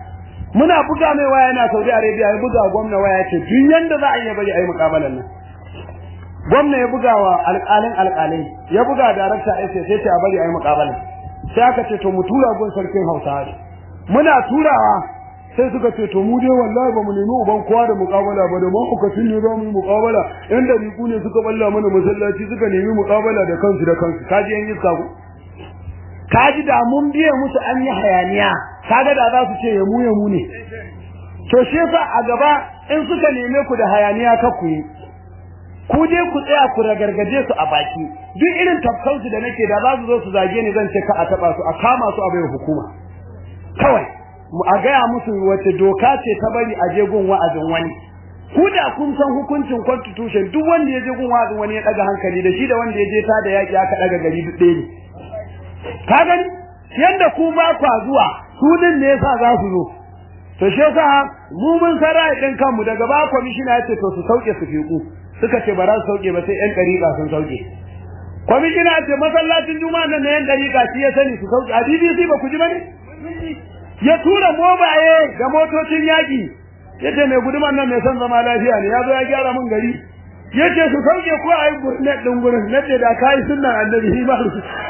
muna buga mai waya yana Saudi Arabia ya buga gwamna waya ce duk yanda za a yi bari a yi mukabalan nan gwamna ya buga wa alƙalin alƙalai ya buga darakta sai sai ce a bari a yi mukabalan sai aka ce to mu tura gun sarkin Hausawa muna turawa sai suka ce to mu dai wallahi ba mu nemi uban kowa da muƙabala ba da mahaukacin ne za mu yi muƙabala yan dariku ne suka balla mana masallaci suka nemi muƙabala da kansu da kansu kaji yan iska ku kaji da mun biye musu an yi hayaniya kaga da za su ce ya mu ya mu ne to shi yasa a gaba in suka neme ku da hayaniya ka ku yi ku je ku tsaya ku ragargaje su a baki duk irin tafkansu da nake da za su zo su zage ni zan ce ka a taba su a kama su a bai hukuma kawai a gaya musu wace doka ce ta bari a je gun wa'azin wani ku da kun san hukuncin constitution duk wanda ya je gun wa'azin wani ya daga hankali da shi da wanda ya je ta da yaki aka daga gari duk ɗaya ne ka gani yanda ku ba kwa zuwa su din ne yasa za su zo to shi yasa mu mun san ra'ayin kanmu daga ba kwamishina ya ce to su sauke su fiku suka ce ba za su sauke ba sai yan dariƙa sun sauke kwamishina ya ce masallacin juma'a nan na yan dariƙa shi ya sani su sauke a BBC ba ku ji ba ne ya tura mobaye da motocin yaƙi ya ce mai guduman nan mai son zama lafiya ne ya zo ya gyara mun gari ya ce su sauke ko a yi gurnet ɗin gurin na ce da ka yi sunan annabi shi ba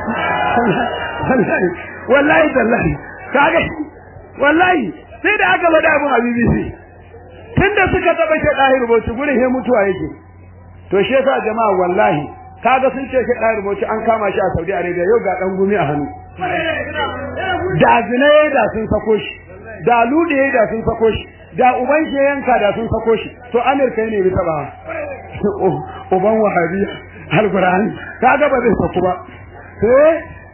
wallahi tallahi kaga wallahi sai da aka faɗa abin a BBC tunda suka taɓa shi ɗahir bauchi gurin he mutuwa yake to shi yasa jama'a wallahi kaga sun ce shi ɗahir bauchi an kama shi a Saudi Arabia yau ga ɗan gumi a hannu da zina da sun sako shi da lude da sun sako shi da uban shi yanka da sun sako shi to Amerika ne bi taba uban wahabiya alqur'ani kaga ba zai sako ba eh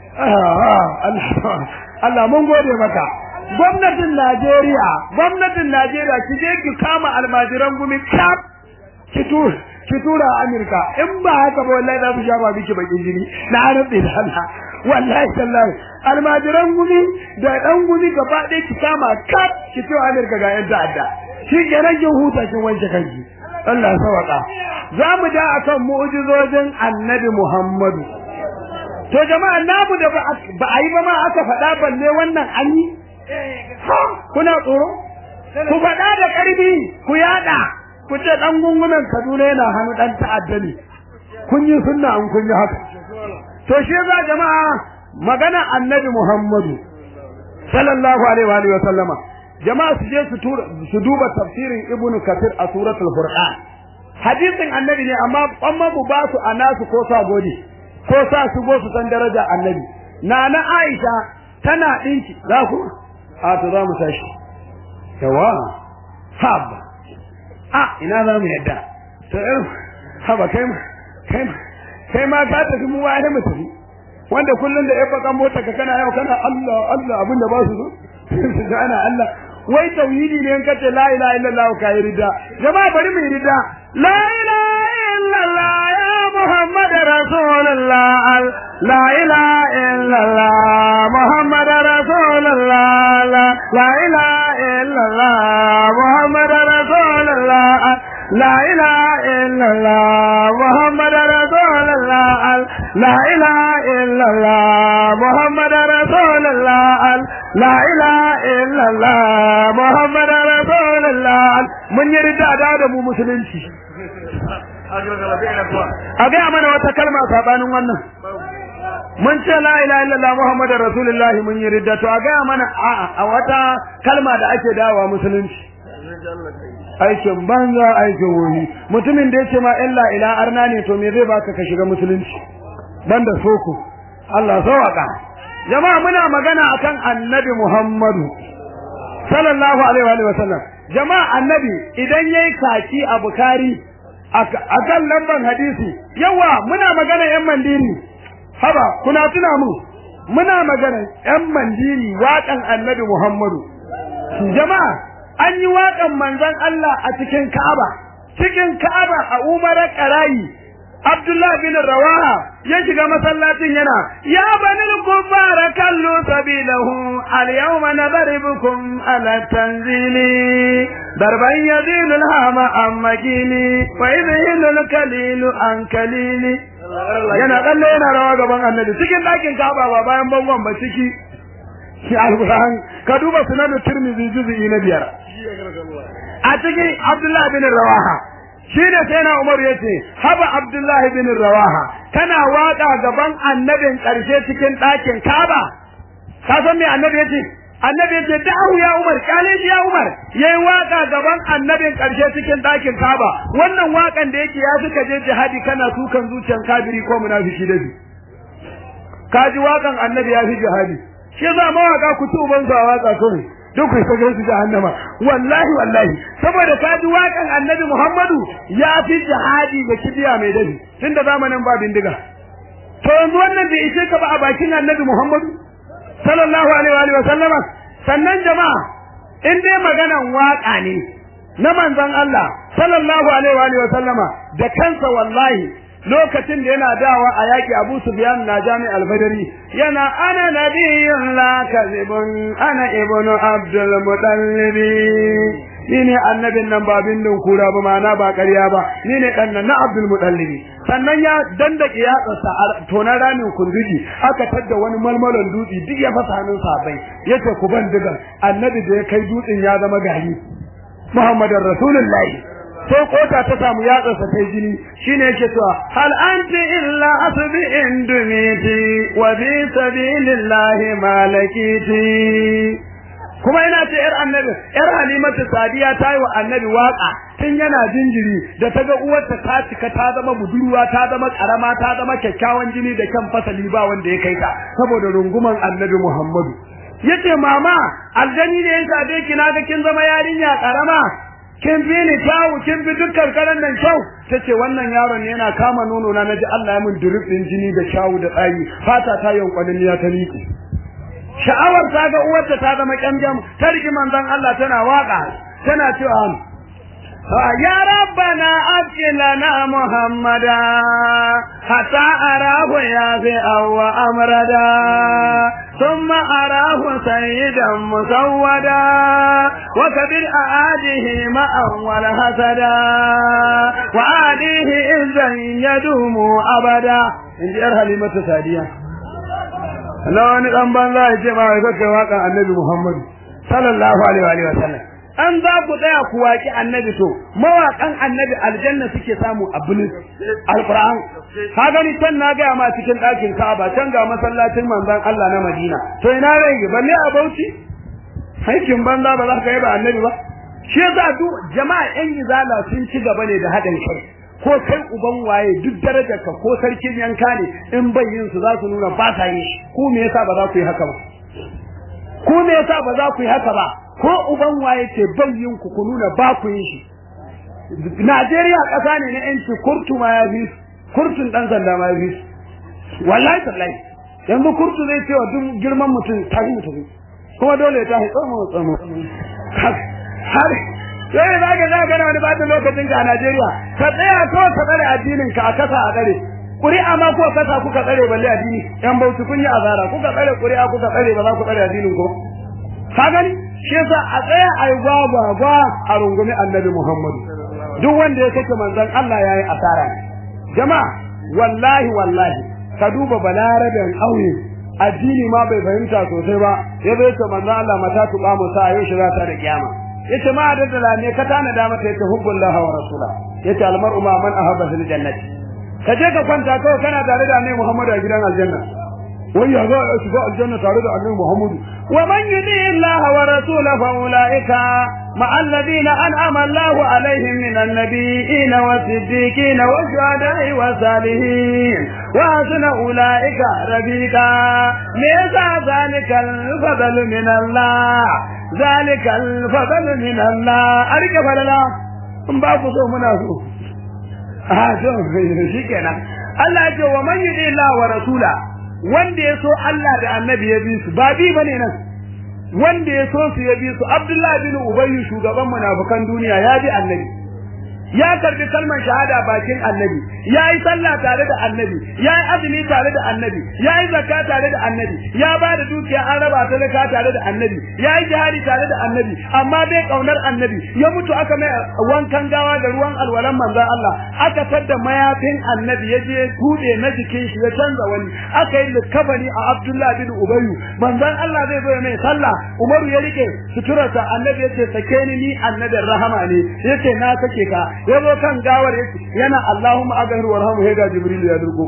Allah Allah mun gode maka gwamnatin Najeriya gwamnatin Najeriya ki je ki kama almajiran gumi kap ki tura ki tura Amerika in ba haka ba wallahi za su sha ba miki bakin jini na rabbi da Allah wallahi tallahi almajiran gumi da dan gumi gaba ɗaya ki kama kap ki tura Amerika ga yan ta'adda shi ke rage huta kin wanke kanki Allah sawaka za mu da akan mu'jizojin Annabi Muhammadu to jama'a namu da ba a yi ba ma aka faɗa balle wannan an yi kuna tsoro ku faɗa da ƙarfi ku yaɗa ku ce ɗan gungunan Kaduna yana hannu ɗan ta'adda ne kun yi sunna an kun yi haka to shi za jama'a magana annabi Muhammadu sallallahu alaihi wa alihi wa sallama jama'a su je su tura su duba tafsirin Ibn Kathir a suratul Furqan hadisin annabi ne amma amma mu ba su anasu ko sa gode ko sa su go su san daraja annabi nana Aisha tana dinki za ku a to za mu tashi yawa haba a ina za mu yadda to irin haba kai ma kai ma kai ma ka tafi mu wani mu tafi wanda kullun da yabba kan mota ka kana yau kana Allah Allah abin da ba su so su ga ana Allah wai tauhidi ne in kace la ilaha illallah ka yi rida jama'a bari mu yi rida la ilaha illallah ya muhammad rasulullah la ilaha illallah muhammad rasulullah la ilaha illallah muhammad rasulullah لا إله إلا الله محمد رسول الله لا إله إلا الله محمد رسول الله لا إله إلا الله محمد رسول الله من يريد أداء mu musulunci a gaya mana wata kalma sabanin wannan mun ce la ilaha illallah muhammadar rasulullahi mun yi ridda to a gaya mana a wata kalma da ake dawa musulunci aikin banza aikin wuri mutumin da yace ma illa ila arna ne to me zai baka ka shiga musulunci banda soko Allah sawaka jama'a muna magana akan annabi Muhammadu sallallahu alaihi wa sallam jama'a annabi idan yayi kaki a bukari akan lamban hadisi yawa muna magana yan mandiri haba kuna tuna mu muna magana yan mandiri waƙan annabi Muhammadu jama'a an yi waƙan manzon Allah a cikin Ka'aba cikin Ka'aba a Umarar Qarayi Abdullah bin Rawaha ya shiga masallacin yana ya banil kuffara kallu sabilahu al yawma nadribukum ala tanzili darban yadilu al hama am makini wa idhilu al kalilu an kalili yana kalle yana rawa gaban annabi cikin ɗakin Ka'aba ba bayan bangon ba ciki shi alquran ka duba sunan tirmidhi juz'i na biyar a cikin abdullahi bin rawaha shi ne sai na umar yace haba abdullahi bin rawaha kana waka gaban annabin karshe cikin ɗakin kaba ka san me annabi yace annabi yace da'u ya umar kale ya umar yayi waka gaban annabin karshe cikin ɗakin kaba wannan wakan da yake ya suka je jihadi kana tukan zuciyan kafiri ko munafiki da shi kaji wakan annabi ya fi jihadi shi za mawaka ku ci uban su a waka kawai duk ku saka su jahannama wallahi wallahi saboda kaji wakan annabi Muhammadu ya fi jihadi da kibiya mai dafi tunda zamanin ba bindiga to yanzu wannan bai ishe ka ba a bakin annabi Muhammadu sallallahu alaihi wa sallama sannan jama'a in dai maganan waka ne na manzon Allah sallallahu alaihi wa sallama da kansa wallahi lokacin da yana dawa a yaki Abu Sufyan na Jami al-Badri yana ana nabiyyun la kadhibun ana ibnu Abdul Muttalib ni ne annabin nan ba bindin kura ba mana ba ƙarya ba ni ne dan nan na Abdul Muttalib sannan ya dandake yatsarsa a tonar ramin kunduji aka tadda wani malmalon dutse duk ya fasa hannun sabai yace ku ban digan annabi da ya kai dutsen ya zama gari Muhammadar Rasulullahi sai kota ta samu yatsarsa ta jini shine yake cewa hal anti illa asbi'in dumiti wa bi sabilillahi malakiti kuma ina ce yar annabi yar halimatu sadiya ta yi wa annabi waka tun yana jinjiri da ta ga uwarta ta cika ta zama budurwa ta zama karama ta zama kyakkyawan jini da kyan fasali ba wanda ya kai ta saboda runguman annabi muhammadu yace mama aljani ne ya sade ki na ga kin zama yarinya karama kin fi ni kyawu kin fi dukkan karan nan kyau tace wannan yaron yana kama nono na naji Allah ya min durub din jini da kyawu da tsayi fata ta yankwanin ya ta liƙe sha'awar ta ga uwarta ta zama kyamjam ta rigi manzon Allah tana waka tana cewa ya rabbana abqilana muhammada hatta arahu ya fi awwa amrada thumma arahu sayyidan musawwada wa kabir aadihi ma'an wal hasada wa aadihi izzan yadumu abada inji yar halimatu sadiya Allah wani dan banza ya ce ma kai kai waka annabi Muhammad sallallahu alaihi wa sallam an za ku tsaya ku waki annabi to mawakan annabi aljanna suke samu a bulin alquran ka gani can na ga ma cikin ɗakin Ka'aba can ga masallacin manzon Allah na Madina to ina rai balle a Bauchi aikin banza ba za ka yi ba annabi ba shi yasa duk jama'a yan izala sun ci gaba ne da haɗin kai ko kai uban waye duk darajar ka ko sarkin yanka ne in bayyin su za su nuna ba sa yi ku me yasa ba za ku yi haka ba ku me yasa ba za ku yi haka ba ko uban waye ce bayyin ku ku nuna ba ku yi shi Najeriya ƙasa ne na yanci kurtu ma ya fi kurtun dan sanda ma ya fi wallahi tallahi yanzu kurtu zai ce wa duk girman mutum tafi mutum kuma dole ya tafi tsomo tsomo har sai za ka za ka wani bata lokacin ka a Najeriya ka tsaya ko ka tsare addinin ka a kasa a tsare ƙuri'a ma ko kasa kuka tsare balle addini yan bauchi kun yi azara kuka tsare ƙuri'a kuka tsare ba za ku tsare addinin ku ka gani shi yasa a tsaya a yi gwagwa gwa a rungumi annabi Muhammadu duk wanda ya sake manzon Allah ya yi asara jama'a wallahi wallahi ka duba balarabin ƙauye addini ma bai fahimta sosai ba ya bai ce manzon Allah mata tuƙa mu sa yau shi za ta da kiyama yace ma daddala ne ka tana da mata yace hubbullahi wa rasula yace almar'u ma man ahabba fil jannati ka je ka kwanta kawai kana tare da annabi Muhammad a gidan aljanna wai ya za a shiga aljanna tare da annabi Muhammad wa man yudi Allah wa rasulahu fa ulaika ma alladhina an'ama Allah alaihim min an-nabiyyin wa siddiqin wa shuhada'i wa salihin wa hasuna ulaika rafiqa me yasa zalikal fadl min Allah zalikal fadl min Allah arke falala in ba ku so muna so a to shi kenan Allah ya ce wa man yudi Allah wa rasula wanda ya so Allah da annabi ya bi su ba bi bane nan wanda ya so su ya bi su Abdullah bin Ubay shugaban munafikan duniya ya bi annabi ya karbi kalmar shahada bakin annabi ya yi sallah tare da annabi ya yi azumi tare da annabi ya yi zakka tare da annabi ya ba da dukiya an raba ta zakka tare da annabi ya yi jihadi tare da annabi amma bai kaunar annabi ya mutu aka mai wankan gawa da ruwan alwalan manzon Allah aka tadda mayafin annabi ya je tude na jikin shi ya canza wani aka yi likabani a Abdullah bin Ubayyu manzon Allah zai zo ya mai sallah Umaru ya rike suturarsa annabi ya ce sake ni ni annabin rahama ne yace na sake ka ya zo kan gawar yace yana Allahumma aghfir warhamhu ya ga Jibril ya durgo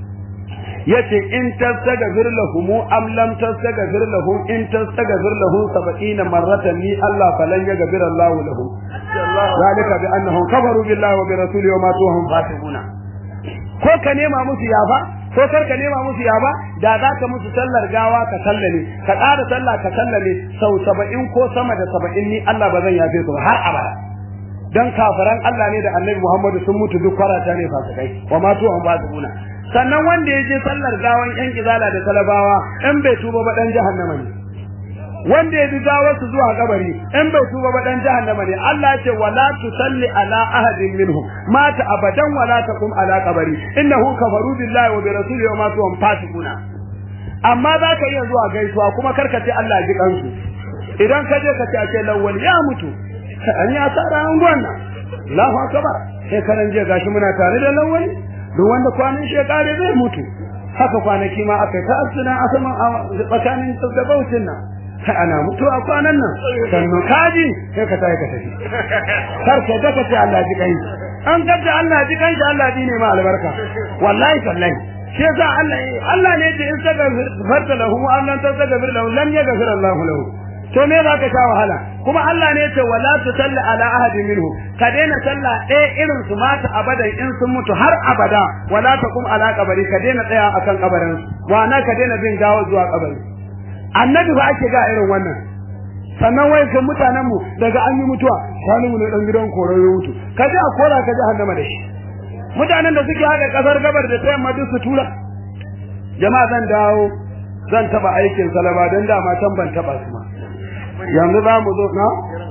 yace in tastaghfir lahum am lam tastaghfir lahum in tastaghfir lahum 70 marratan ni Allah falan yaghfir Allah lahum zalika bi annahum kafaru billahi wa bi rasulihi wa matu hum fasiquna ko ka nema musu yafa ko kar ka nema musu yafa da za ka musu sallar gawa ka sallame ka ƙara sallah ka sallame sau 70 ko sama da 70 ni Allah ba zan yafe su har abada dan kafiran Allah ne da Annabi Muhammadu sun mutu duk kwarata ne fasikai wa ma tuwan fasikuna sannan wanda ya je sallar gawan yan izala da talabawa in bai tuba ba dan jahannama ne wanda ya bi gawar su zuwa kabari in bai tuba ba dan jahannama ne Allah ya ce wala tusalli ala ahadin minhum mata abadan wala taqum ala qabri innahu kafaru billahi wa bi rasulihi wa ma tuwan fasikuna amma za ka iya zuwa gaisuwa kuma karka ce Allah ji kansu idan ka je ka ce ake lawwal ya mutu an yi asara an gwanna Allahu akbar sai karan je gashi muna tare da lawali duk wanda kwanan shi ya kare zai mutu haka kwanaki ma aka ta asuna a saman tsakanin gaggabaucin nan sai ana mutuwa kwanan nan sannan kaji sai ka tayi ka tafi kar ka ga ka ce Allah ji kai an kace Allah ji kai Allah ji ne ma albarka wallahi sallahi shi yasa Allah Allah ne ya in saka farta lahu wa an tasagfir lahu lam yaghfir Allah lahu to me za ka sha wahala kuma Allah ne ce wala tusalli ala ahadin minhu ka daina sallah ɗaya irin su mata abadan in sun mutu har abada wala taqum ala qabri ka daina tsaya akan kabarin wa na ka daina bin gawa zuwa kabari annabi ba ake ga irin wannan sannan wai kan mutanen mu daga an yi mutuwa wani mu ne dan gidan koro ya mutu ka ji a kora ka ji hannama da shi mutanen da suke hada kasar gabar da ta yamma duk su tura jama'a zan dawo zan taba aikin salama don dama can ban taba su ma yanzu za mu zo na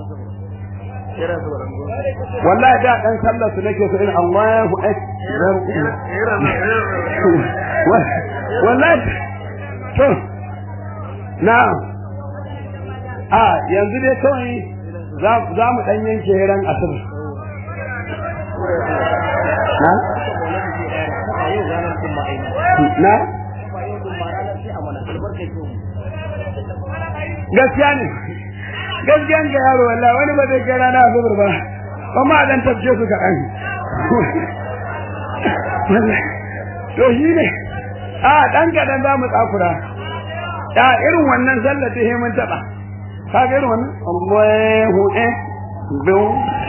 wallahi da dan sallar su nake so in Allahu akbar wallahi to na a yanzu dai kawai za mu dan yanke ran asir na na gaskiya ne gaskiyan ga yaro wallahi wani ba zai kai rana zubar ba amma dan tafje su ka dan to shi ne a dan kadan za mu tsakura ya irin wannan sallar ta mun taba ka ga irin wannan Allahu eh biu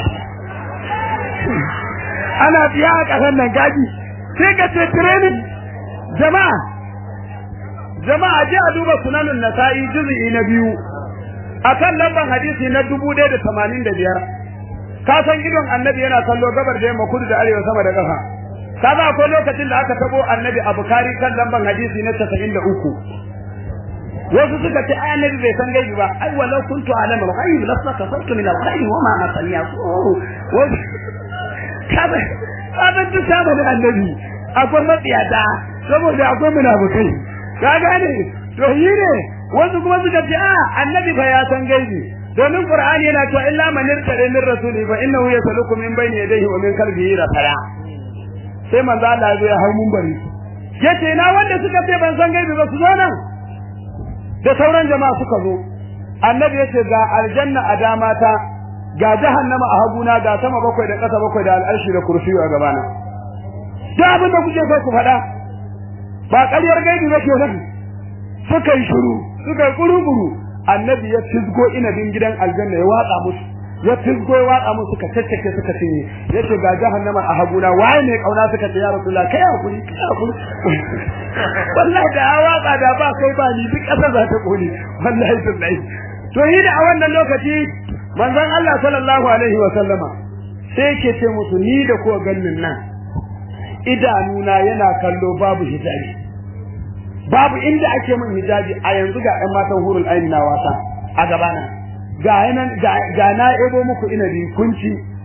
ana biya a kasan nan gaji sai ka ce training jama'a jama'a je a duba sunanun nasa'i juz'i na biyu akan lamban hadisi na dubu ɗaya da tamanin da biyar ka san idon annabi yana kallo gabar da yamma kudu da arewa sama da ƙasa ka za akwai lokacin da aka tabo annabi a bukari kan lamban hadisi na casa'in da uku wasu suka ce ai annabi bai san gaibi ba ai walau kuntu alama al-ghaib lastakasartu min al-ghaib wa ma masaniya wasu kaza kaza duk saba da annabi akwai matsiyata saboda akwai munafukai ka gane to yi ne wasu kuma suka ce a annabi fa ya san gaibi domin qur'ani yana cewa illa man irtada min rasuli fa innahu yasaluku min bayni yadayhi wa min khalfihi rafaya sai manzo Allah ya hau mun bari yace na wanda suka ce ban san gaibi ba su zo nan da sauran jama'a suka zo annabi yace ga aljanna a dama ta ga jahannama a haguna ga sama bakwai da ƙasa bakwai da al'arshi da kursiyu a gabana da abin da kuke so ku faɗa ba ƙaryar gaibi ba kenan suka yi shiru suka yi kuru-kuru annabi ya fisgo inabin gidan aljanna ya watsa musu ya fisgo ya watsa musu suka caccake suka cinye ya ce ga jahannama a haguna waye ne kauna suka ce ya rasulullah kai hakuri kai hakuri wallahi da ya watsa da ba kai ba ni duk ƙasa za ta kone wallahi billahi to yi da a wannan lokaci manzon Allah sallallahu alaihi wa sallama sai ke ce musu ni da ko gannin nan idanuna yana kallo babu hijabi babu inda ake min hijabi a yanzu ga ƴan matan hurul aini na wasa a gabana ga nan ga na ebo muku inabi kunci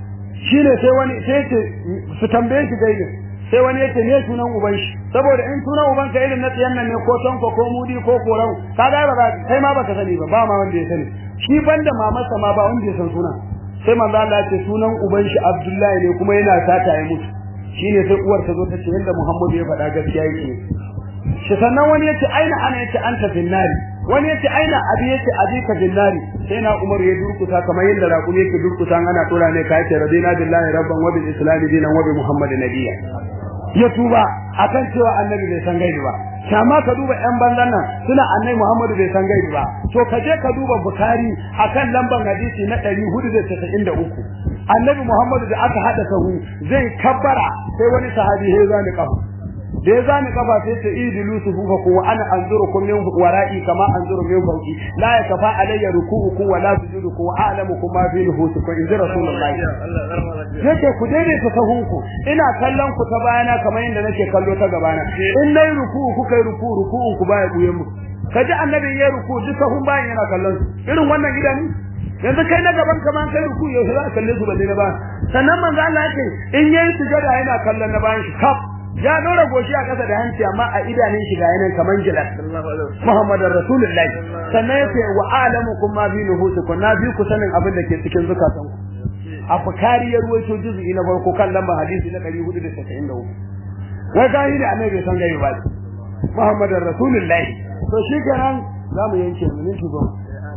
shine sai wani sai ce su tambaye shi gaibin sai wani yace ne sunan uban shi saboda in sunan uban ka irin na tsiyan nan ne ko tonko ko mudi ko korau ka ga ba kai ma baka sani ba ba ma wanda ya sani shi banda mamarsa ma ba wanda ya san sunan sai manzo Allah ya ce sunan uban shi Abdullahi ne kuma yana sata ya mutu shine sai uwar ta zo ta ce yanda Muhammadu ya faɗa gaskiya yake shi sannan wani yace aina ana yace anta finnari wani yace aina abi yace abi ka finnari sai na Umar ya durkuta kamar yadda raƙumi yake durkuta ana tura ne ka yace radina billahi rabban wa bil islam dinan wa bi muhammadin nabiyya ya tuba akan cewa annabi bai san gaibi ba kama ka duba yan banzan nan suna annabi Muhammadu bai san gaibi ba to ka je ka duba Bukhari akan lamban hadisi na 493 annabi Muhammadu da aka hada sahu zai kabbara sai wani sahabi ya zani kafa da ya zani kafa sai ta idilu sufufa ku wa ana anzurukum min wara'i kama anzuru min fawqi la yakfa alayya ruku'ukum wa la sujudukum wa a'lamukum ma fi nufusikum in rasulullahi yake ku daidaita sahunku ina kallon ku ta bayana kamar yadda nake kallo ta gabana in nayi ruku'u kuka yi ruku'u ruku'un ku baya buyen mu kaji annabi ya ruku'u duk sahun bayan yana kallon irin wannan idanu yanzu kai na gaban ka man kai ruku'u yau za ka kalle su balle na ba sannan manzo Allah yake in yayi sujada yana kallon na bayan shi kaf ya dora goshi a kasa da hanci amma a idanun shi ga yanan kaman gilas Muhammadar Rasulullahi sannan yace wa a'lamukum ma fi nufusikum na bi ku sanin abin da ke cikin zukatanku a Bukhari ya ruwaito juz'i na farko kan lambar hadisi na 493 wai ga yi da annabi san gaibi ba Muhammadar Rasulullahi to shi kenan zamu yanke minti goma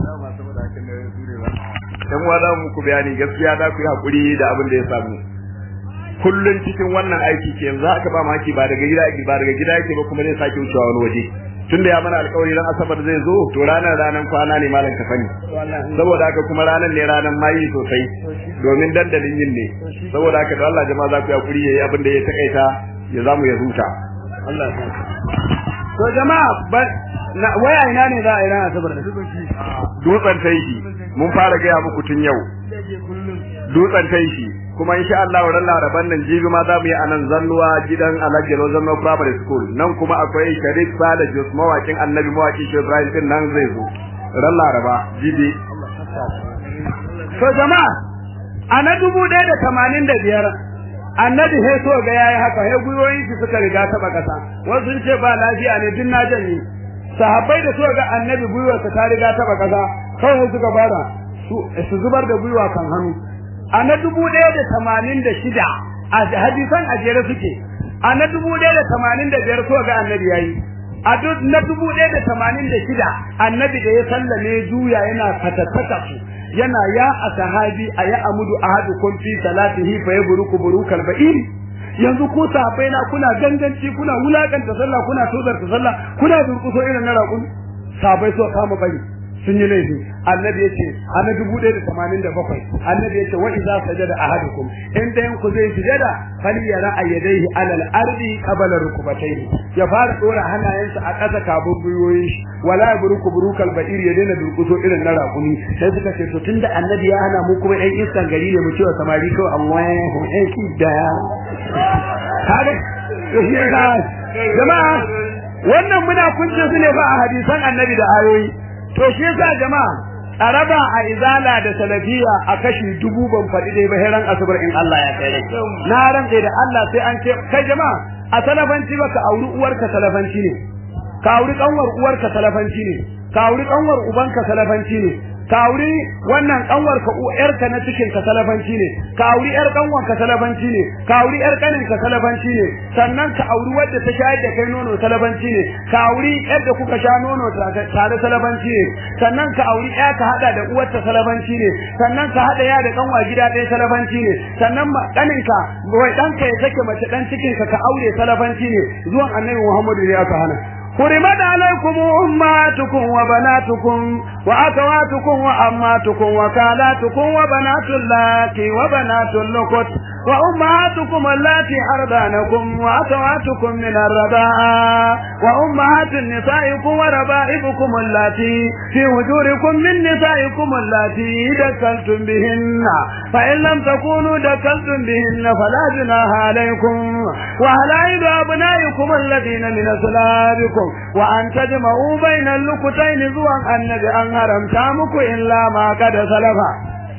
dan wa za mu ku bayani gaskiya da ku yi hakuri da abin da ya samu kullun cikin wannan aiki ke yanzu aka ba maki ba daga gida ba daga gida yake ba kuma zai sake wucewa wani waje tunda ya mana alƙawari ran asabar zai zo to ranar ranar kwana ne malam kafani saboda haka kuma ranar ne ranar mayi sosai domin dandalin yin ne saboda haka da Allah jama'a za ku yi hakuri yayi abin da ya takaita ya zamu ya huta Allah ya to jama'a na waya ina ne za a yi ran asabar da dutsen taishi mun fara gaya muku tun yau dutsen taishi kuma insha Allah ran laraban nan jibi ma za mu yi anan zannuwa gidan Alhaji Rozano Primary School nan kuma akwai Sharif Sale Jos mawakin Annabi mawaki Shehu Ibrahim din nan zai zo ran laraba jibi to jama'a ana dubu ɗaya da tamanin da biyar annabi sai so ga yayi haka sai guyoyin shi suka riga taba kasa wasu sun ce ba lafiya ne din na janye sahabbai da suka ga annabi gwiwarsa ta riga taba kasa kawai suka bara su zubar da gwiwa kan hannu a na dubu ɗaya da tamanin da shida a hadisan a jere suke a na dubu ɗaya da tamanin da biyar so ga annabi yayi a na dubu ɗaya da tamanin da shida annabi da ya sallame juya yana fatattaka su yana ya a sahabi a ya amudu ahadukum fi salatihi fa yabruku burukal ba'iri yanzu ko sahabbai na kuna ganganci kuna wulakanta sallah kuna tozarta sallah kuna durkuso irin na raƙun sahabbai so kama bari sun yi laifi annabi yace ana dubu ɗaya da tamanin da bakwai annabi yace wa idza sajada ahadukum in dayan ku zai sujada fal yara ayyadaihi alal ardi qabla rukubatayhi ya fara dora hannayensa a ƙasa kabin gwiwoyin shi wala buruku burukal ba'ir ya daina durkuso irin na raƙumi sai suka ce to tunda annabi ya hana mu kuma ɗan iskan gari ne mu cewa samari kawai Allahu akbar kare jama'a wannan muna kunce su ne ba a hadisan annabi da ayoyi to shi yasa jama'a a raba a izala da salafiya a kashi dubu ban faɗi dai ba heran asubar in Allah ya kai na rantsa da Allah sai an ce kai jama'a a salafanci ba ka auri uwarka salafanci ne ka auri kanwar uwarka salafanci ne ka auri kanwar ubanka salafanci ne ka auri wannan kanwar ka yarka na cikin ka salafanci ne ka auri yar kanwar ka salafanci ne ka auri yar kanin ka salafanci ne sannan ka auri wadda ta shayar da kai nono salafanci ne ka auri yadda kuka sha nono tare salafanci ne sannan ka auri ya ka hada da uwarta salafanci ne sannan ka hada ya da kanwa gida ɗaya salafanci ne sannan kanin ka wai ɗanka ya sake mace dan cikin ka ka aure salafanci ne zuwan annabi Muhammadu ne aka hana حرمت عليكم أمهاتكم وبناتكم وأخواتكم وأماتكم وكالاتكم وبنات اللاتي وبنات اللقط وأمهاتكم اللاتي أرضانكم وأخواتكم من الرضاعة وأمهات نسائكم وربائبكم اللاتي في وجوركم من نسائكم اللاتي دخلتم بهن فإن لم تكونوا دخلتم بهن فلا جناح عليكم وهلائل أبنائكم الذين من أسلابكم وأن تجمعوا بين اللقتين زوا النبي أن هرمتا مكو إلا ما قد سلفا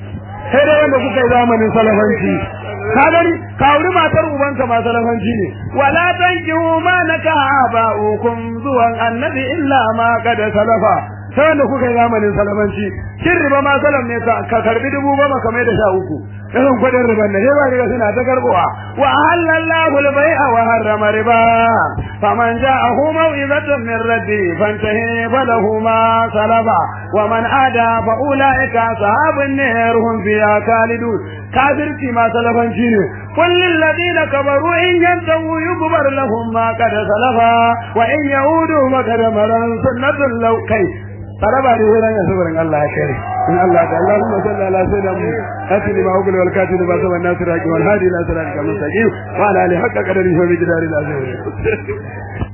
sai dai wanda kuka yi zamanin salafanci ka gani ka wuri matar ubanka ma salafanci ne wala tankihu ma nakaha ba'ukum zuwan annabi illa ma kada salafa sai wanda kuka yi zamanin salafanci shin riba ma salam ne ka karbi dubu goma kamar da sha uku irin kudin riban ne sai ba riga suna ta karbowa wa halallahu al-bai'a wa harrama riba faman ja'ahu maw'izatun min rabbi fantahi falahu ma salaba wa man ada fa ulaika ashabun nar hum fiha khalidun kafirci ma salafanci ne qul lil ladina kabaru in yantahu yughfar lahum ma qad salafa wa in yaudu makadamaran sunnatul law kai taraba da wurin ya sabarin Allah ya kare in Allah ta Allahumma salli ala sayyidina atini ma ugul wal katil ba saban nasir haqi wal hadi ila siratal mustaqim wa ala alihi haqqa qadarihi wa biqdarihi al azim